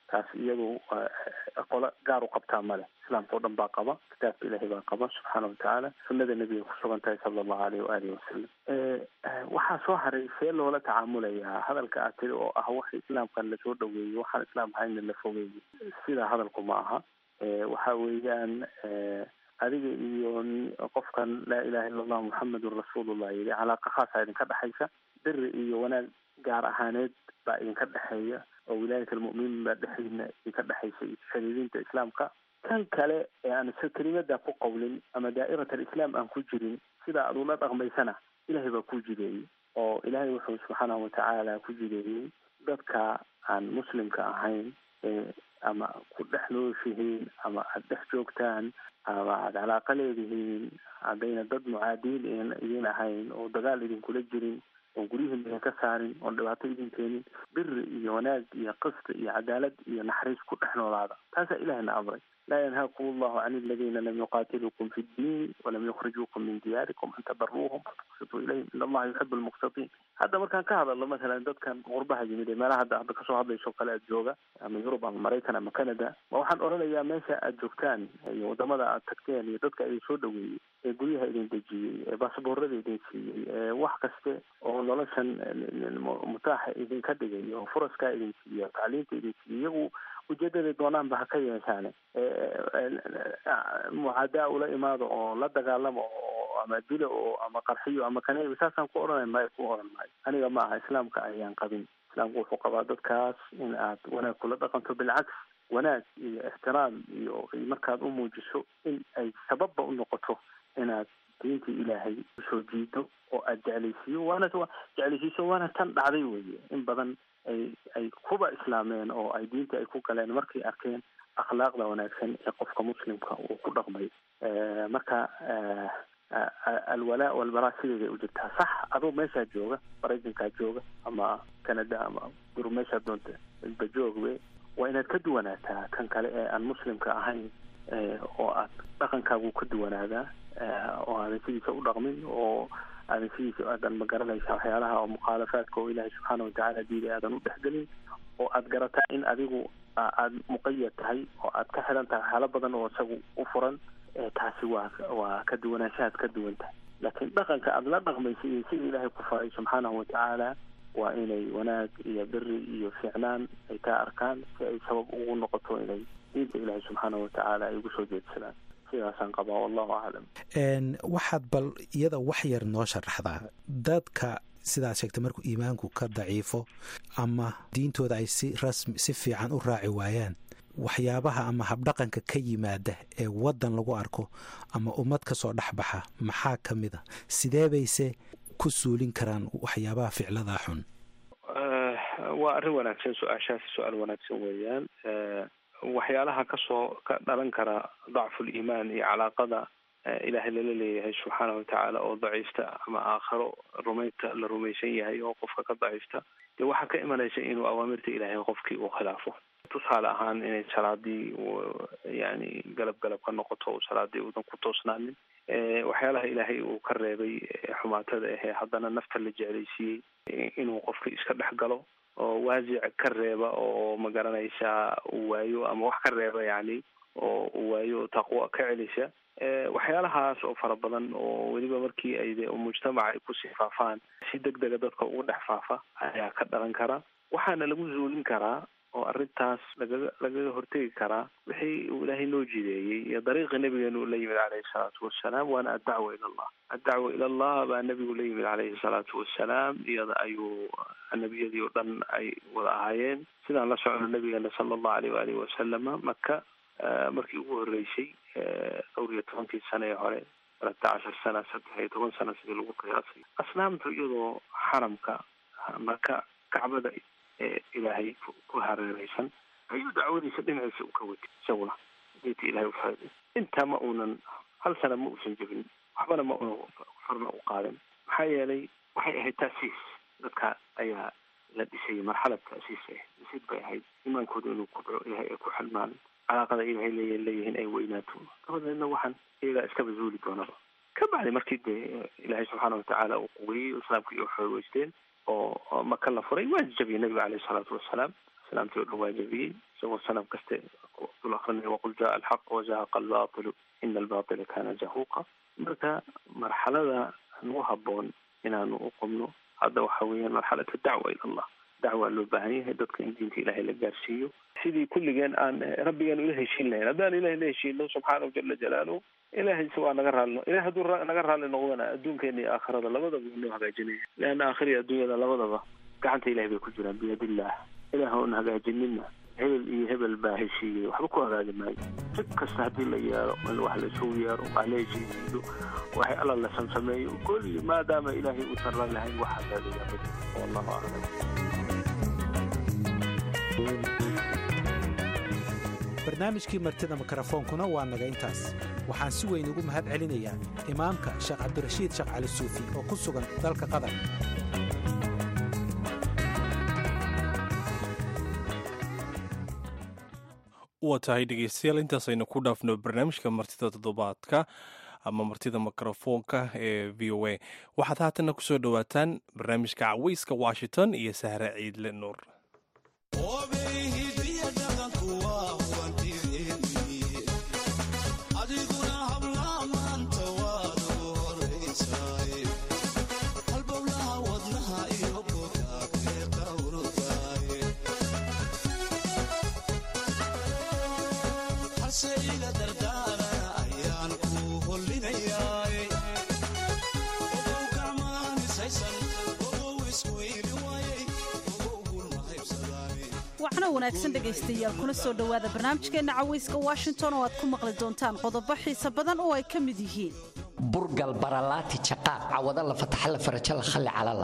taas iyadu qolo gaar u qabtaa male islaamka o dhan baa qaba kitaabka ilaahay baa qaba subxaana watacaala sunnada nebiga kusugan tahay sala allahu aleyh waalihi wasalam waxaa soo haray see loola tacaamulayaa hadalka aad tiri oo ah wax islaamkan lasoo dhaweeyo waxaan islaam ahayna la fogeeyo sidaa hadalku ma aha waxa weeyaan adiga iyo qofkan laa ilaha illa allah muxamedun rasuulullah yidhi calaaqa khaasa idinka dhexaysa biri iyo wanaag gaar ahaaneed baa idinka dhexeeya oo wilaayat almu'miniin baa dhexdiina idinka dhexaysa iyo xiriirinta islaamka kan kale ee aan kelimada ku qawlin ama daa'irat alislaam aan ku jirin sida aad ula dhaqmaysana ilahay baa ku jideeyey oo ilaahay wuxuu subxaanahu watacaala ku jideeyey dadka aan muslimka ahayn ama ku dhex nooshihiin ama aada dhex joogtaan ama aada calaaqa leedihiin haddayna dad mucaadiin idin ahayn oo dagaal idinkula jirin oon guryihiin idinka saarin oon dhibaato idin keenin biri iyo wanaag iyo qist iyo cadaalad iyo naxariis ku dhex noolaada taasaa ilahina amray laa yanhaakum allahu can aladiina lam yuqaatiluukum fi ddiin walam yukhrijuukum min diyaarikum an tabaruuhum watuqsituu ilayhim in allaha yuxibu lmuqsitiin hadda markaan ka hadalno masalan dadkan qurbaha yimid ee meelaha hadda hadda kasoo hadlayso kale aad jooga ama yurub ama maraykan ama canada ma waxaan odhanayaa meesha aad joogtaan iyo wadamada aad tagteen iyo dadka idin soo dhaweeyey ee guryaha idin dejiyey ee baasaboorada idin siiyey ee wax kaste oo noloshan mutaaxa idinka dhigay oo furaskaa idin siiya tacliinta idin siiyey iyagu ujeedaday doonaanba ha ka yeeshaane mucaadaa ula imaado oo la dagaalamo oo ama dilo oo ama qarxiyo ama kaneeyo saasaan ku odhanay maayo ku odhan maayo aniga ma aha islaamka ayaan qabin islaamku wuxuu qabaa dadkaas in aad wanaag kula dhaqanto bilcaks wanaag iyo ixtiraam iyo markaad u muujiso in ay sababba u noqoto inaad diinta ilaahay usoo jiido oo aad jeclaysiiyo waana jeclaysiiso waana tan dhacday weye in badan ay ay kuba islaameen oo ay diinta ay ku galeen markay arkeen akhlaaqda wanaagsan ee qofka muslimka uu ku dhaqmay marka alwalaa walbaraa sideeday u jirtaa sax adoo meeshaa jooga maraykankaa jooga ama canada ama gurub meeshaa doonta ba joogbe waa inaad ka duwanaataa kan kale ee aan muslimka ahayn oo aad dhaqankaagu ka duwanaadaa oo aadan sidiisa u dhaqmin oo aadan sidiisa aadan magaranaysa waxyaalaha oo mukhaalafaadka oo ilaahay subxaana watacaala diiday aadan u dhexgelin oo aad garataa in adigu aad muqayad tahay oo aad ka xiran tahay waxyaalo badan oo isagu u furan taasi waa waa ka duwanaanshahaad ka duwan tahay laakiin dhaqanka aada la dhaqmaysa iyo sida ilaahay ku faray subxaanahu watacaala waa inay wanaag iyo biri iyo fiicnaan ay kaa arkaan si ay sabab ugu noqoto inay diinta ilaahay subxaanahu watacaala ay ugu soo jeedsadaan sidaasaan qabaa wallahu aclam waxaad bal iyada wax yar noo sharaxdaa dadka sidaad sheegtay markuu iimaanku ka daciifo ama diintooda ay si rasmi si fiican u raaci waayaan waxyaabaha ama habdhaqanka ka yimaada ee waddan lagu arko ama ummad ka soo dhexbaxa maxaa ka mid a sidee bayse ku suulin karaan waxyaabaha ficladaa xun waa arrin wanaagsan su-aashaasi su-aal wanaagsan weeyaan waxyaalaha kasoo ka dhalan kara dacful iimaan iyo calaaqada ilaahay lala leeyahay subxaana watacaala oo daciifta ama aakharo rumaynta la rumaysan yahay oo qofka ka daciifta dee waxaa ka imanaysa inuu awaamirta ilaahay qofkii uu khilaafo tusaale ahaan inay salaadii yani galab galab ka noqoto o salaadii uudan ku toosnaanin waxyaalaha ilaahay uu ka reebay xumaatada ahee haddana nafta la jeclaysiiyey inuu qofka iska dhex galo oo waasic ka reeba oo magaranaysaa uu waayo ama wax ka reeba yani oo uu waayo taqwo ka celisa waxyaalahaas oo fara badan oo weliba markii ay de mujtamaca ay kusii faafaan si deg dega dadka ugu dhex faafa ayaa ka dhalan kara waxaana lagu zuulin karaa oo arrintaas lagaga lagaga hortegi karaa wixii uu ilaahay noo jideeyey iyo dariiqi nabigeenu la yimid caleyhi salaatu wassalaam waana addacwa ila allah addacwa ila allah baa nabigu la yimid caleyhi salaatu wassalaam iyada ayuu nebiyadii oo dhan ay wada ahaayeen sidaan la socno nabigeena sala allahu aleyh waalihi wasalama maka markii ugu horreysay dhowr iyo tobankii sano ee hore alata cashar sana saddex iyo toban sano sidii lagu qiyaasay asnaamtu iyadoo xaramka maka kacbada ee ilaahay ku hareereysan ayuu dacwadiisa dhinaciisa u ka watay isaguna diinta ilahay ufaaday intaa ma uunan hal sana ma uusan jebin waxbana ma una farna u qaadin maxaa yeelay waxay ahayd taasiis dadka ayaa la dhisayay marxalad taasiis ah dhisid bay ahayd imaankooda inuu kudco ilahay ay ku xilmaan calaaqada ilahay leey leeyihiin ay weynaato dabadeedna waxaan iyagaa iskaba zuuli doonaba ka bacdi markii dee ilaahay subxaana watacaala uu quweeyey islaamka iyo xoogeysteen oo maka la furay waa jabiyey nabiga caleyhi salaatu wassalaam salaamtii o dhan waa jabiyey isagoo sanam kaste dul akrinaya waqul jaa alxaq wazahaqa albatilu ina albatila kana zahuuqa marka marxalada nagu haboon inaanu u qubno hadda waxa weeyaan marxalatu dacwa ila allah dacwaa loo baahan yahay dadka in diinta ilaahay la gaarsiiyo sidii kulligeen aan rabbigaan ula heshiin lahayn haddaan ilahay la heshiino subxaanahu jala jalaaluhu ilahay waa naga raallino ilahay hadduu naga raalli noqdana adduunkeena iyo aakhirada labadaba waa noo hagaajinaya leanna aakhira iyo adduunyada labadaba gacanta ilahay bay ku jiraan biyadillah ilaah oon hagaajinina hebel iyo hebel baa heshiiyey waxba ku hagaagi maayo si kasta haddii la yeero in wax laisugu yeero wax la heshiisiiyo waxay alla la samsameeyo kulli maadaama ilaahay uusan la lahayn waxaa laadayaa wallahu aclam barnaamijkii martida mikrofoonkuna waa naga intaas waxaan si weyn ugu mahad celinayaa imaamka sheekh cabdirashiid sheekh cali suufi oo ku sugan dalka qatar waa tahay dhegeystayaal intaasaynu ku dhaafno barnaamijka martida toddobaadka ama martida mikrofoonka ee v o a waxaad haatanna ku soo dhowaataan barnaamijka caweyska washington iyo sahre ciidle nuur waxna wanaagsan dhegaystayaal kuna soo dhowaada barnaamijkeenna cawayska washington oo aad ku maqli doontaan qodobo xiisa badan oo ay ka mid yihiin burgal baralaati jaqaaq cawada la fataxa la faraja la khalli calala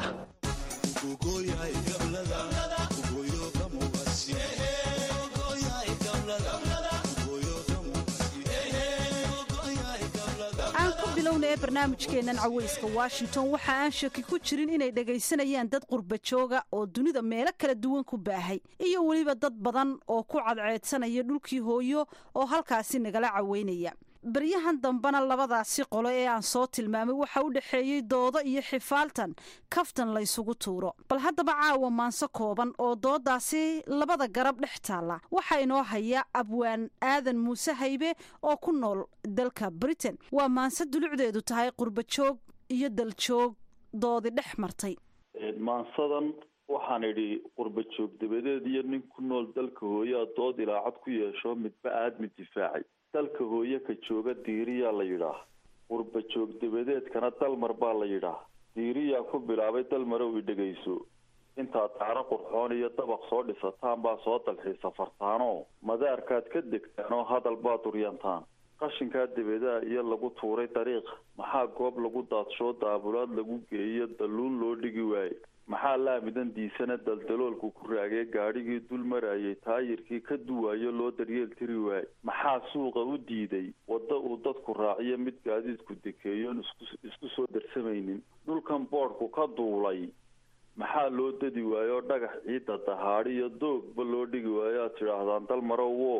aan ku bilowna ee barnaamijkeennan cawayska washington waxa aan shaki ku jirin inay dhegaysanayaan dad qurba jooga oo dunida meelo kala duwan ku baahay iyo weliba dad badan oo ku cadceedsanaya dhulkii hooyo oo halkaasi nagala caweynaya baryahan dambena labadaasi qolo ee aan soo tilmaamay waxa u dhexeeyey doodo iyo xifaaltan kaftan laysugu tuuro bal haddaba caawa maanso kooban oo doodaasi labada garab dhex taalla waxaa inoo haya abwaan aadan muuse haybe oo ku nool dalka britain waa maanse dulucdeedu tahay qurbajoog iyo daljoog doodi dhex martay maansadan waxaan idhi qurba joog dabadeed iyo nin ku nool dalka hooyaa dood ilaacad ku yeesho midba aadmi difaacay dalka hooye ka jooga diiriyaa la yidhaah qurba joog dabadeedkana dalmar baa la yidhaah diiriyaa ku bilaabay dalmarow i dhegayso intaad daaro qurxoon iyo dabaq soo dhisataan baa soo dalxiisa fartaanoo madaarkaad ka degtaan oo hadal baa duryantaan qashinkaa dabeedaha iyo lagu tuuray dariiq maxaa goob lagu daadshoo daabulaad lagu geeyo dalluun loo dhigi waaye maxaa laamidan diisana daldaloolku ku raagay gaadhigii dul marayay taayirkii ka duwaayo loo daryeel tiri waaye maxaa suuqa u diiday waddo uu dadku raaciyo mid gaadiidku dekeeyoon isku soo darsamaynin dhulkan boodhku ka duulay maxaa loo dadi waayo dhagax ciidda dahaadhiyo doogba loo dhigi waayo aad tidhaahdaan dalmarowo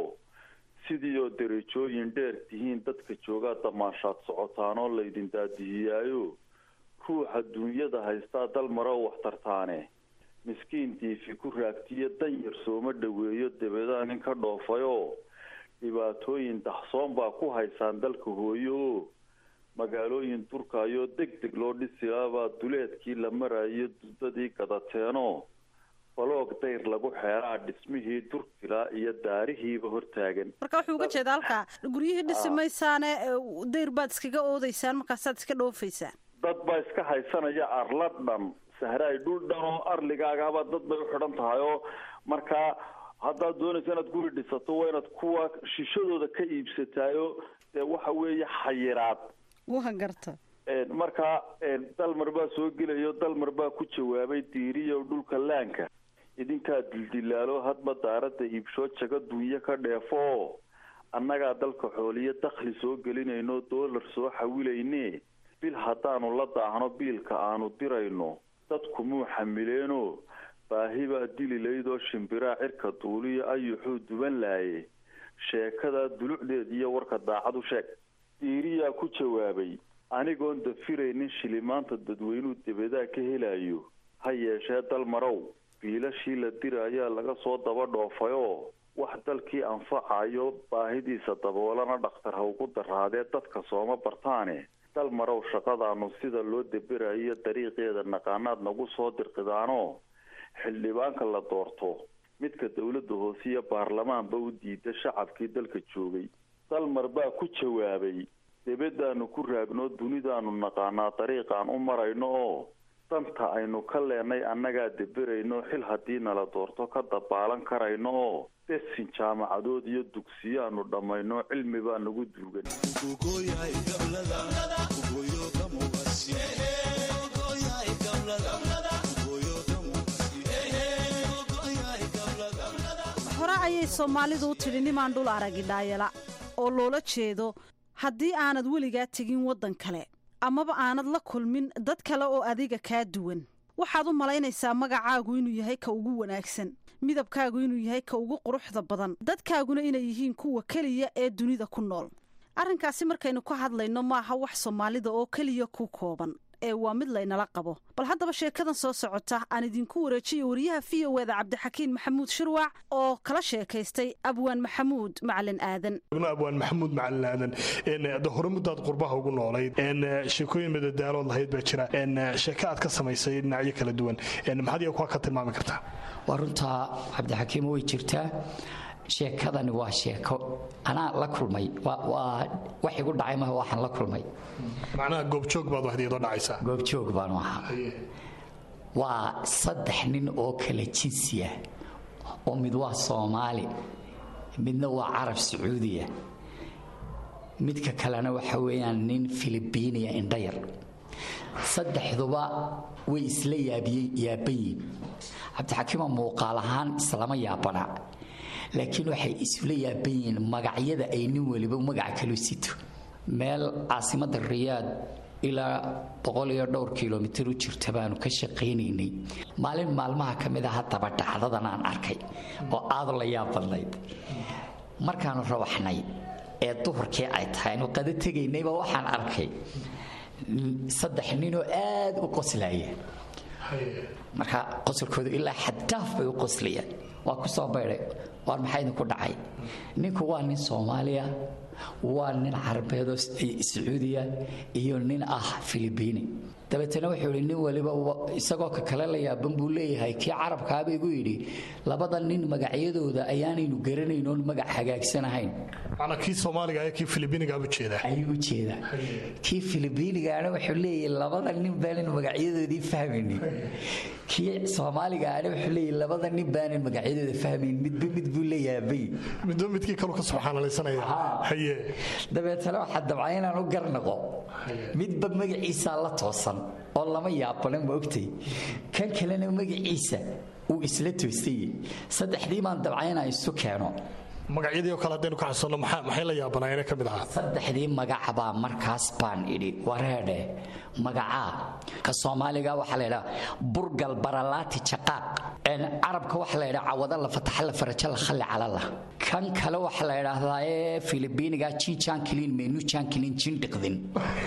sidii oo derajooyin dheer tihiin dadka joogaa damaashaad socotaan oo laydin daadihiyaayo ruuxa duunyada haystaa dalmarow wax tartaane miskiin diifi ku raagtiyo dan yar sooma dhoweeyo dabeedaa nin ka dhoofayoo dhibaatooyin daxsoon baa ku haysaan dalka hooyo oo magaalooyin durkaayoo deg deg loo dhisilaabaa duleedkii la marayo dudadii gadateenoo baloog dayr lagu xeeraa dhismihii durkilaa iyo daarihiiba hortaagan marka wuxuu uga jeeda halkaa guryihii dhisi maysaane dayr baad iskaga oodeysaan markaasaad iska dhoofaysaan dad baa iska haysanaya arla dhan sahraay dhul dhan oo arligaagaba dad bay u xidhan tahay oo markaa haddaad doonaysa inaad guri dhisato waa inaad kuwa shishadooda ka iibsataayo dee waxa weeye xayiraad waa garta markaa dalmar baa soo gelayo dalmar baa ku jawaabay diiriyo dhulka laanka idinkaa dildilaalo hadba daaradda iibshoo jago dunyo ka dheefo oo annagaa dalka xooliyo dakhli soo gelinayno doolar soo xawilayne bil haddaanu la daahno biilka aanu dirayno dadku muu xamileenoo baahi baa dili laydoo shimbiraa cirka duuliyo ayuxuu duban laaye sheekadaa dulucdeed iyo warka daacad u sheeg diiriyaa ku jawaabay anigoon dafiraynin shilimaanta dadweynuu debadaa ka helayo ha yeeshee dalmarow biilashii la dirayaa laga soo daba dhoofayoo wax dalkii anfacayo baahidiisa daboolana dhakhtar ha ugu daraadee dadka sooma bartaane dal marow shaqadaanu sida loo deberayo dariiqeeda naqaanaad nagu soo dirqidaanoo xildhibaanka la doorto midka dowladda hoose iyo baarlamaanba u diida shacabkii dalka joogay dalmar baa ku jawaabay debadaanu ku raagnoo dunidaanu naqaanaa dariiqaan u marayno oo danta aynu ka leenay annagaa deberayno xil haddii nala doorto ka dabaalan karayno oo desin jaamacadood iyo dugsiyaanu dhammayno cilmi baa nagu duugan hore ayay soomaalidu u tidhi nimaan dhul aragi dhaayala oo loola jeedo haddii aanad weligaa tegin waddan kale amaba aanad la kulmin dad kale oo adiga kaa duwan waxaad u malaynaysaa magacaagu inuu yahay ka ugu wanaagsan midabkaagu inuu yahay ka ugu quruxda badan dadkaaguna inay yihiin kuwa keliya ee dunida ku nool arrinkaasi markaynu ka hadlayno maaha wax soomaalida oo keliya ku kooban ee waa mid laynala qabo bal haddaba sheekadan soo socota aan idinku wareejiyo wariyaha v o eda cabdixakiin maxamuud shirwac oo kala sheekaystay abwaan maxamuud macalin aadan abwaan maxamuud macalin aadan de hore muddaad qurbaha ugu noolayd sheekooyin madadaalood lahayd baa jira sheeko aad ka samaysay dhinacyo kala duwan maxaad iyaga kuwa ka tilmaami kartaa waa runtaa cabdixakiim way jirtaa sheekadani waa sheeko anaa la kulmay waa wax igu dhacay maha waxaan la kulmay macnaha goobjoog baad waxdiyadoo dhacaysaa goobjoog baanu ahaa waa saddex nin oo kala jinsiya oo mid waa soomaali midna waa carab sacuudiya midka kalena waxa weeyaan nin filibiiniya indhayar saddexduba way isla yaabayiin cabdixakiima muuqaal ahaan islama yaabana laakiin waxay isula yaaban yihiin magacyada ay nin weliba magaca kalu sito meel caasimadda riyaad ilaa boqol iyo dhowr kilomitir u jirta baanu ka shaqaynaynay maalin maalmaha ka mid a haddaba dhacdadan aan arkay oo aad la yaab badnayd markaanu rawaxnay ee duhurkii ay tahay aynu qado tegaynayba waxaan arkay saddex ninoo aad u qoslaya marka qosolkoodu ilaa xaddaaf bay u qoslayaan waa ku soo baydhay waar maxaa idinku dhacay ninku waa nin soomaaliya waa nin carabeedoo sacuudiya iyo nin ah filibiini dabeetana wuxuu yidhi nin waliba isagoo ka kale la yaaban buu leeyahay kii carabkaaba igu yidhi labada nin magacyadooda ayaanaynu garanayn oon magac hagaagsanahayn macnaa kii soomaaliga ayaa kii filibiinigaa u jeedaa ayuu u jeedaa kii filibiinigaana wuxuu leeyahay labada nin baanan magacyadoodii fahmaynin kii soomaaligaana wuxuu leeyahay labada nin baanan magacyadooda fahmayn midba mid buu la yaabay midba midkii kalu ka subxaanalaysanaya haye dabeetana waxaa dabca inaan u garnaqo midba magaciisaa la toosan oo lama yaabana ma ogtay kan kalena magaciisa uu isla toosayey saddexdii baan dabca inaan isu keeno magacyadii oo kale haddaynu ka xasuusanno maxay la yaabanaayeen ka mid ahaa saddexdii magac baa markaas baan idhi wareedhe magacaa ka soomaaliga waxaa la ydhaha burgal baralaati jaqaaq carabka waxaa la ydhaha cawada la fataxa la faraja la khalli calala kan kale waxaa la ydhaahdaa ee filibiiniga jinjankilin menu jankilin jindhiqdin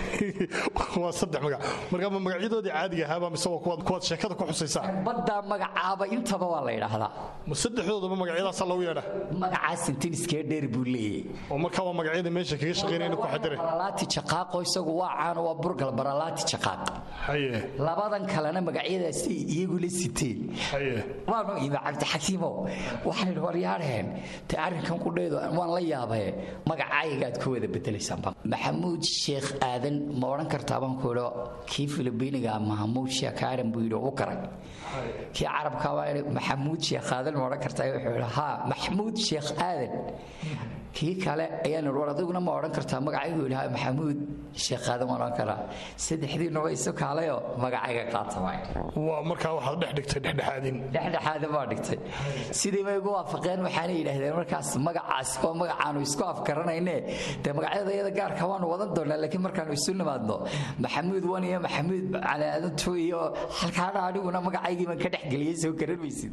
waa saddex magac marka ma magacyadoodii caadiga ahaaba mise waa kuwaad sheekada ku xusaysaa baddaa magacaaba intaba waa la ydhaahdaa ma saddexdoodaba magacyadaasa lagu yeedha magacaas sentiniskee dheer buu leeyahy oo marka waa magacyada meesha kaga shaqaynayna ku xadire baralaati jaqaaqo isagu waa caano waa burgal baralaati jaqaaq haye labadan kalena magacyadaasi iyagu la siteen haye waanu imi cabdixakiimo waxaan idhi waryaadheen te arrinkan qudheedu waan la yaabaye magacaygaad ku wada bedelaysaanba maxamuud sheekh aadan ma odhan kartaa baan ku idho kii filibiiniga mahamuud sheekh aadan buu yidhi u garay kii carabka waa idhi maxamuud sheekh aadan ma odhan kartaa wuxuu yidhi haa maxamuud sheekh aadan kii kale ayaan idhi war adiguna ma odhan kartaa magacaygu yidhi haa maxamuud sheekh aadan waan odhan karaa saddexdiinuba isu kaalayoo magacayga qaata waay waa markaa waxaad dhex dhigtay dhexdhexaadin dhexdhexaada baa dhigtay sidii bay ugu waafaqeen waxaana yidhaahdeen markaas magacaas oo magacaanu isku afgaranayne dee magacyada iyada gaarka waanu wadan doonaa laakiin markaanu isu nimaadno maxamuud wan iyo maxamuud calaadantu iyo halkaana aniguna magacaygii baan ka dhexgeliyey soo garan maysid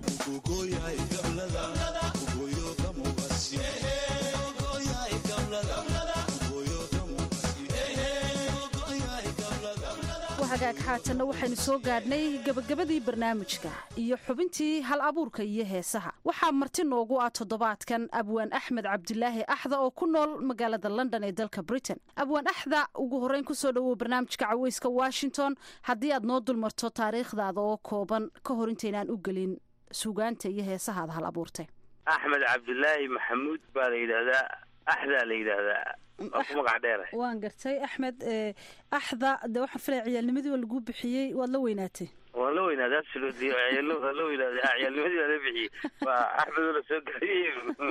hagaag haatanna waxaynu soo gaadhnay gebagabadii barnaamijka iyo xubintii hal abuurka iyo heesaha waxaa marti noogu ah toddobaadkan abwaan axmed cabdilaahi axda oo ku nool magaalada london ee dalka britain abwaan axda ugu horreyn kusoo dhowow barnaamijka caweyska washington haddii aad noo dulmarto taariikhdaada oo kooban ka hor intaynaan u gelin suugaanta iyo heesahaada hal abuurtay axmed cabdilaahi maxamuud baa la yidhaahdaa axdaa la yidhaahdaa waa ku magac dheera waan gartay axmed axda de waxaan filaya ciyaalnimadii waa laguu bixiyey waad la weynaatay waan la weynaaday absolutely waan la weynaaday ciyaalnimadii waa la bixiyey waa axmed oo la soo gaariyey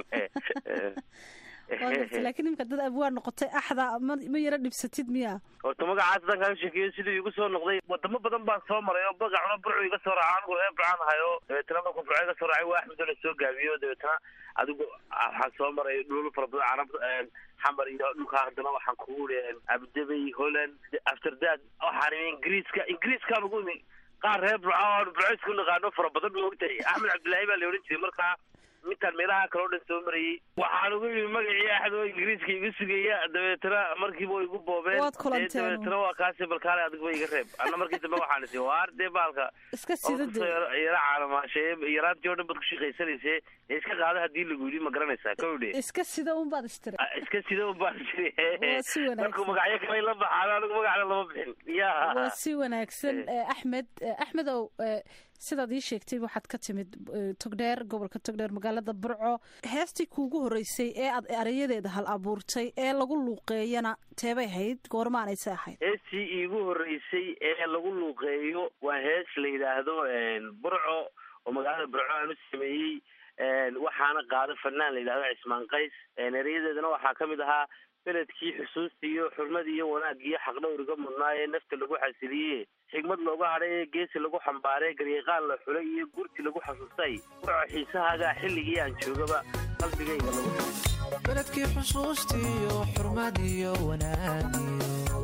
laakiin imika dad abwaan noqotay axda ma ma yaro dhibsatid miya horta magacaas haddaan kaaga sheekeeyo siduu igu soo noqday wadamo badan baan soo maray oo magacuna burcu iga soo raaca anigu reer burcaan ahay oo dabeetana markuu burco iga soo raacay waa axmed oo la soo gaabiyo dabeetana adigu waxaan soo maray dhul fara badan carab xamar iyo dhulkaa haddana waxaan kugu iri abudabey holland afterdad waxaan imi ingiriiska ingiriiskaan ugu imi qaar reer burca oo burco isku naqaano fara badan ma ogtahay axmed cabdillaahi baa la odhan jiray markaa mintaan meelaha kale o dhan soo marayey waxaan ugu yimi magacii axad oo ingiriiska igu sugaya dabeetana markiiba igu boobeen Waad kulanteen. dabeetana waa kaasi balkaale adigba iga reeb anna markii dambe waxaan isi waar dee baalka iska sida dee yara caalamaasheeye yaraantii oo dhan baad ku shaqaysanayse ee iska qaada haddii lagu yidhi ma garanaysaa kowdhe iska sida un baad istiri iska sida un baan jiri Waa si wanaagsan. markuu magacyo kale la baxaan anigu magacna lama bixin ya waa si wanaagsan Eh, axmed eh, axmedow eh, sidaad ii sheegtay waxaad ka timid eh, togdheer gobolka togdheer magaalada burco heestii kuugu horreysay ee aad erayadeeda hal abuurtay ee lagu luuqeeyana teebay ahayd goormaanayse ahayd heestii iigu horreysay ee lagu luuqeeyo waa hees la yidhaahdo burco oo magaalada burco aan u sameeyey waxaana qaada fanaan la yidhahdo cismaan qays erayadeedana waxaa ka mid ahaa beledkii xusuustii iyo xurmadii iyo wanaagii iyo xaqdhowriga mudnaa ee nafta lagu xasiliye xigmad looga hadhay ee geesi lagu xambaaray garyaqaan la xulay iyo gurti lagu xasuustay burco xiisahaagaa xilligii aan joogaba qalbigayga lagu beledkii xusuustiiyo xurmadiyo wanaagiyo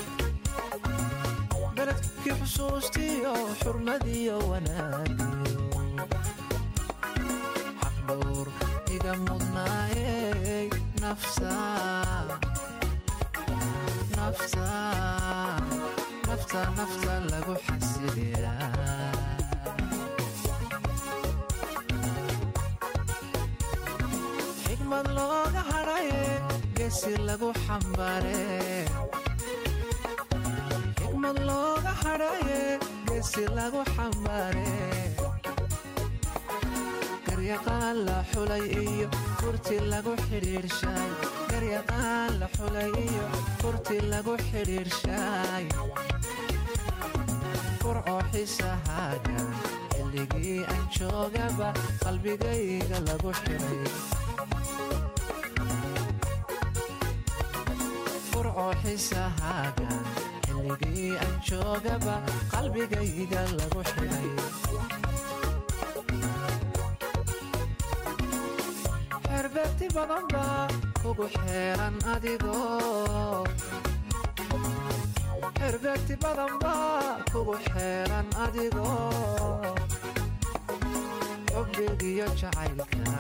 beledkii xusuustiiyo xurmadiyo wanaagiyo xaqdhowr iga mudnaayey nafsa nafsa nafta nafta lagu xasiliyaa xigmad looga hadhaye geesi lagu xambaare xigmad looga hadhaye geesi lagu xambaare garyaqaan la xulay iyo furti lagu xidhiirshay garyaqaan la xulay iyo furti lagu xidhiirshay furcoo xisahaaga xilligii aan joogaba qalbigayga lagu xidhay furcoo xisahaaga xilligii aan joogaba qalbigayga lagu xidhay xerbeegti badan baa kugu xeeran adigoo xerbeegti badan baa kugu xeeran adigoo xubbigiyo jacaylka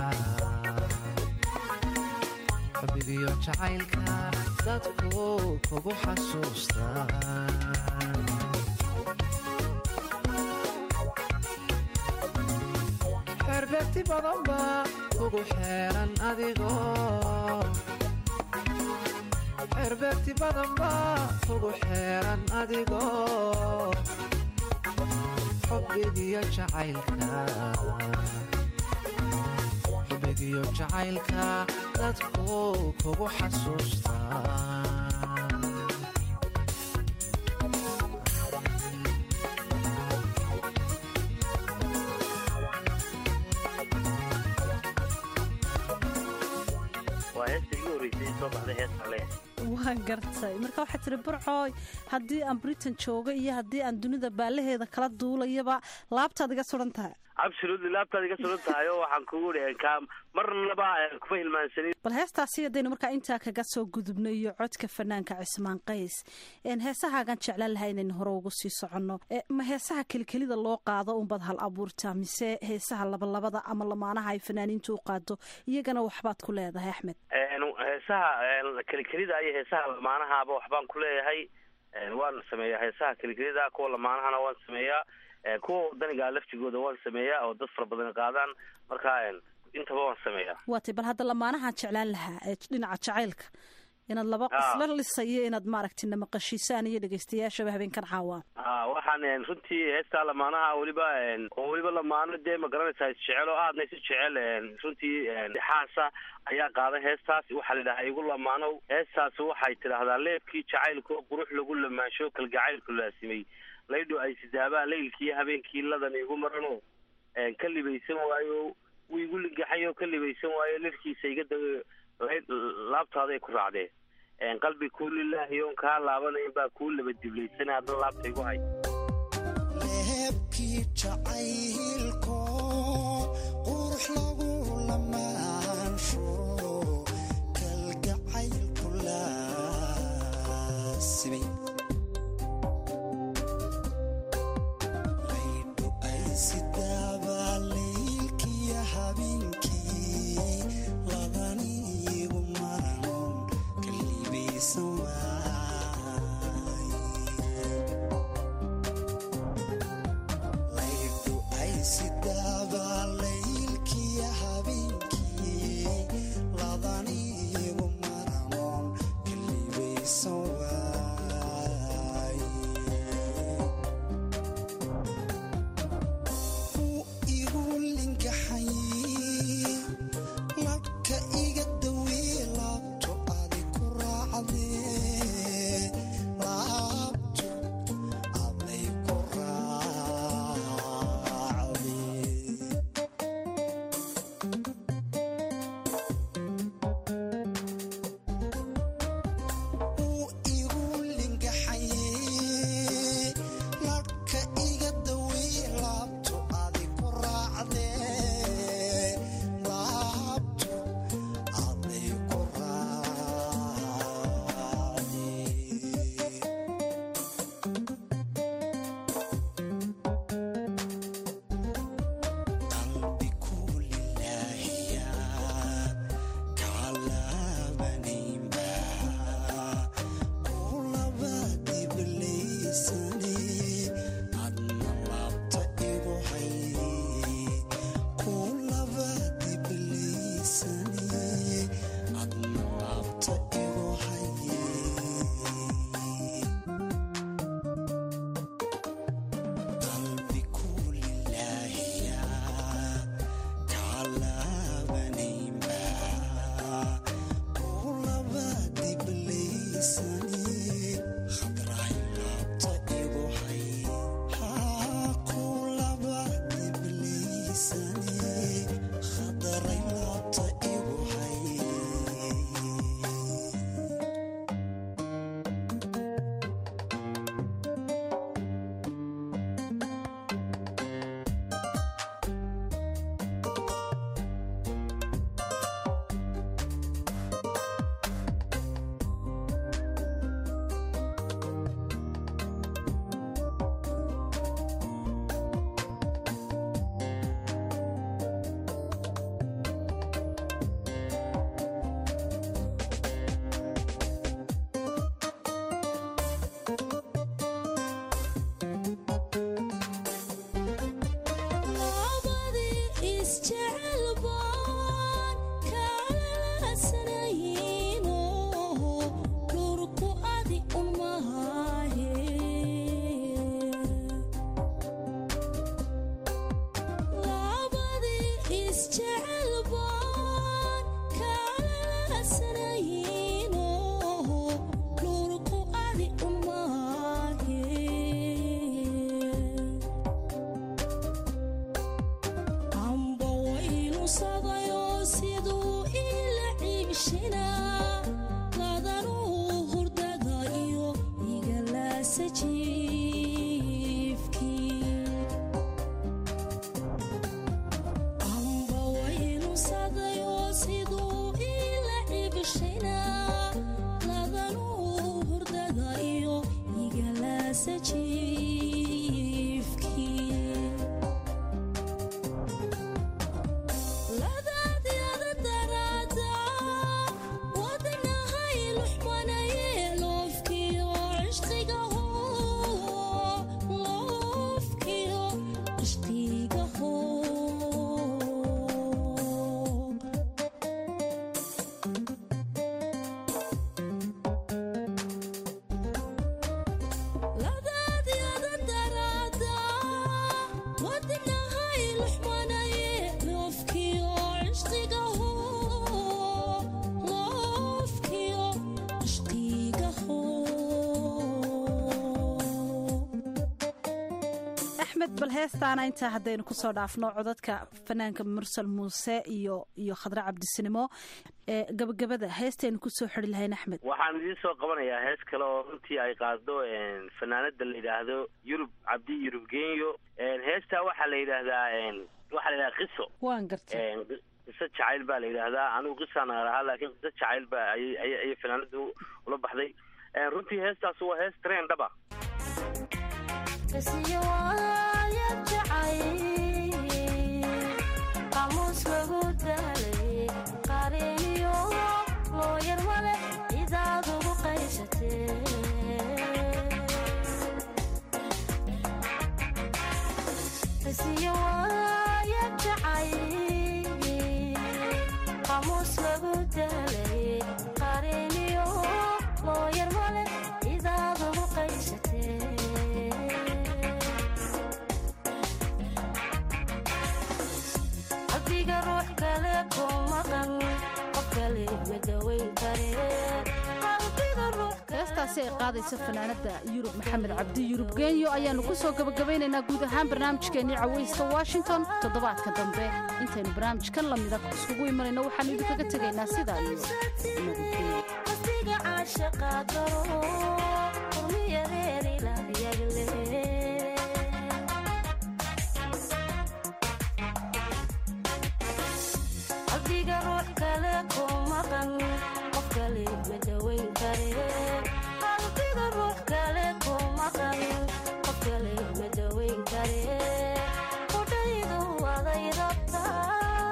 xubbigiyo jacaylka dadku kugu xasuustaan xerbeegti badan baa kugu xeeran adigoo xerbeegti badan baa kugu xeeran adigoo xubbigiyo jacaylka xubbigiyo jacaylka dadku kugu xasuustaan waa heesta igu horreysay soo baxday heesta le waan gartay marka waxaa tiri burcooy haddii aan britain jooga iyo haddii aan dunida baalaheeda kala duulayaba laabtaad iga suran tahay absolutely laabtaad iga sugan tahay oo waxaan kugu iri ka marnaba kuma hilmaansanin bal heestaasi haddaynu markaa intaa kaga soo gudubno iyo codka fanaanka cismaan qays een heesahaagan jeclaan lahaa inaynu hore ugu sii soconno E, ma heesaha kelikelida loo qaado unbad hal abuurtaa mise heesaha labalabada ama lamaanaha ay fanaaniintu u qaado iyagana waxbaad ku leedahay axmed Een, heesaha een, kelikelida iyo heesaha lamaanahaaba waxbaan ku leeyahay waan sameeyaa heesaha kelikelida kuwa lamaanahana waan sameeyaa kuwa wadaniga laftigooda waan sameeyaa oo dad fara badan qaadaan marka intaba waan sameeyaa waatay bal hadda lamaanahaan jeclaan lahaa ee dhinaca jacaylka inaad laba isla lisayo inaad maaragtay namaqashiisaan iyo dhegeystayaashaba habeenkan caawaan a waxaan runtii heestaa lamaanaha weliba oo weliba lamaano dee ma garanaysaa isjecel oo aadna isu jecel runtii xaasa ayaa qaaday heestaas waxaa la yidhahaa igu lamaanow heestaas waxay tidhaahdaa leebkii jacaylka oo qurux lagu lamaansho kalgacaylku laasimay laydho ay sidaabaa laylkii habeenkii ladan igu marano ka libaysan waayo wuu igu ligaxay oo ka libaysan waayo lirkiisa iga da laabtaaday ku raacdee qalbi kuu lilaahi oon kaa laabanayn baa kuu laba diblaysana hadda laabta igu hay leebkii jacaylko qurux lagu lamaansho kalgacaylku laasimay laydhu ay sidaabaa laylkiya habeenkii ladaniigu maran kalibaysan laydhu ay sidaabaa laylkiya habeenkii ladaniigu maranon kalibaysan waaye wuu igu lingaxay labka iga dawee laabto adi ku raacdee laabto aday ku raacdee wuu igu lingaxay labka iga dawee laabto adi ku raacdee laabto aday ku raacdee qalbi kulilaahiya kaalaabanayma kulaba diblaysane adna laabta igu hay kulaba diblaysane adna laabta igu haye qalbi kulilaahiya kaalaabanayma kulaba diblaysane khadraay laabta igu hay haa kulaba diblaysane khadray laabta igu hay labadii isjecel baan kala sanayno dhurku adi un mahaye labadii isjecel baan kala sanayno dhurku adi un mahaye axmed bal heestaana intaa haddaynu kusoo dhaafno codadka fanaanka mursal muuse iyo iyo khadre cabdisinimo ee gabagabada heestaynu kusoo xiri lahayn axmed waxaan idiin soo qabanayaa hees kale oo runtii ay qaado fanaanada la yidhaahdo yurub cabdi yurub genyo heestaa waxaa la yidhaahdaa waxaa la yidhahdaa qiso waan gartay qiso jacayl baa la yidhaahdaa anigu qisaan lahaa laakiin qiso jacayl baa ayay ayay ayay fanaanadu ula baxday runtii heestaas waa hees treen dhaba Kasiyo waaya jacay qamuus lagu daalay qareeniyo looyar male cidaad ugu qaysatee kasiyo waaya jacay qamuus lagu daalay qareeniyo looyar male cidaad ugu qaysatee qalbiga ruux kale ku maqan qof kale ma dawayn kare qalbiga ruux heestaasi ay qaadayso fanaanada yurub maxamed cabdi yurub genyo ayaanu kusoo gabagabeynaynaa guud ahaan barnaamijkeennii cawayska washington toddobaadka dambe intaynu barnaamijkan lamida iskugu imanayno waxaanu idinkaga tegaynaa sidaa iyo nabadgelyo qalbiga caashaqa garo qurmiya reer ilaayagle qalbiga ruux kale ku maqan qof kale ma dawayn kare qalbiga ruux kale ku maqan qof kale ma dawayn kare qudhaydu aday rabtaa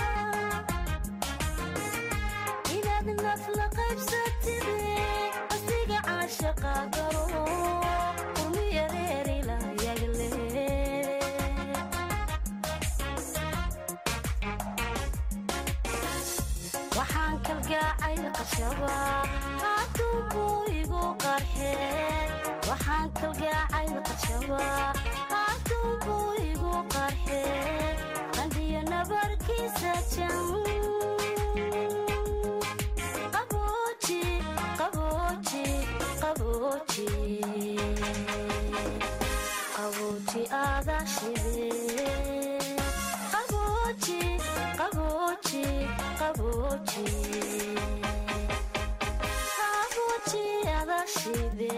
inaad naf la qaybsatide qalbiga caashaqa garo qurmiya reer ilaayagle waxaan kalgaacay qashaba haddunbuu igu qarxee waxaan kalgaacay qashaba haddunbuu igu qarxee qandhiyo nabarkiisa jan qabooji qabooji qabooji qabooji aada shide qabooji qabooji qabooji qabooji aada shide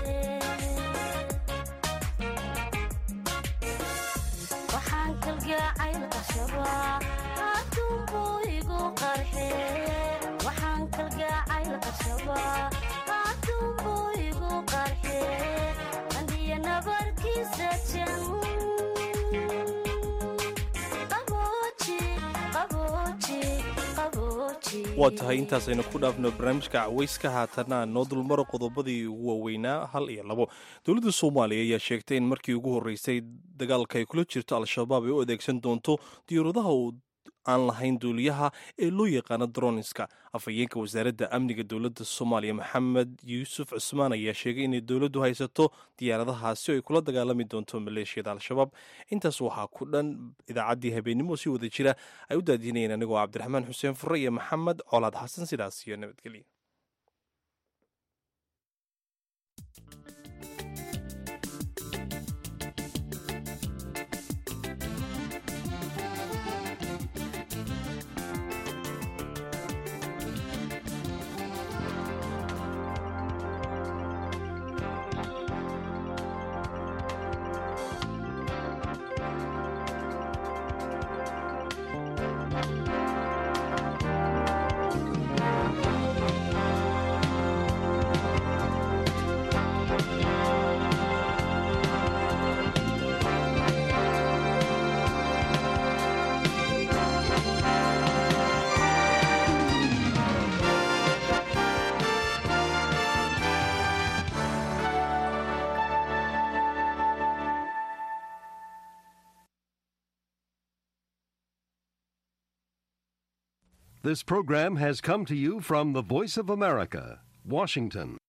waxaan kalgaacay qashaba haddunbuu igu qarxee waxaan kalgaacay qashaba haddunbuu igu qarxee qandhiyo nabarkiisa jan qabooji qabooji qabooji waa tahay intaasaynu ku dhaafno barnaamijka cawayska haatana noo dulmaro qodobadii ugu waaweynaa hal iyo labo dowladda soomaaliya ayaa sheegtay in markii ugu horreysay dagaalka ay kula jirto al-shabaab ay u adeegsan doonto diyauradaha uu aan lahayn duuliyaha ee loo yaqaano droniska afhayeenka wasaaradda amniga dowladda soomaaliya maxamed yuusuf cusmaan ayaa sheegay inay dowladdu haysato diyaaradahaasi oo ay kula dagaalami doonto maleeshiyada al-shabaab intaas waxaa ku dhan idaacaddii habeennimo si wada jira ay u daadiinayeen anigoo cabdiraxmaan xuseen fure iyo maxamed colaad xasan sidaas iyo nabadgelya This program has come to you from the Voice of America, Washington.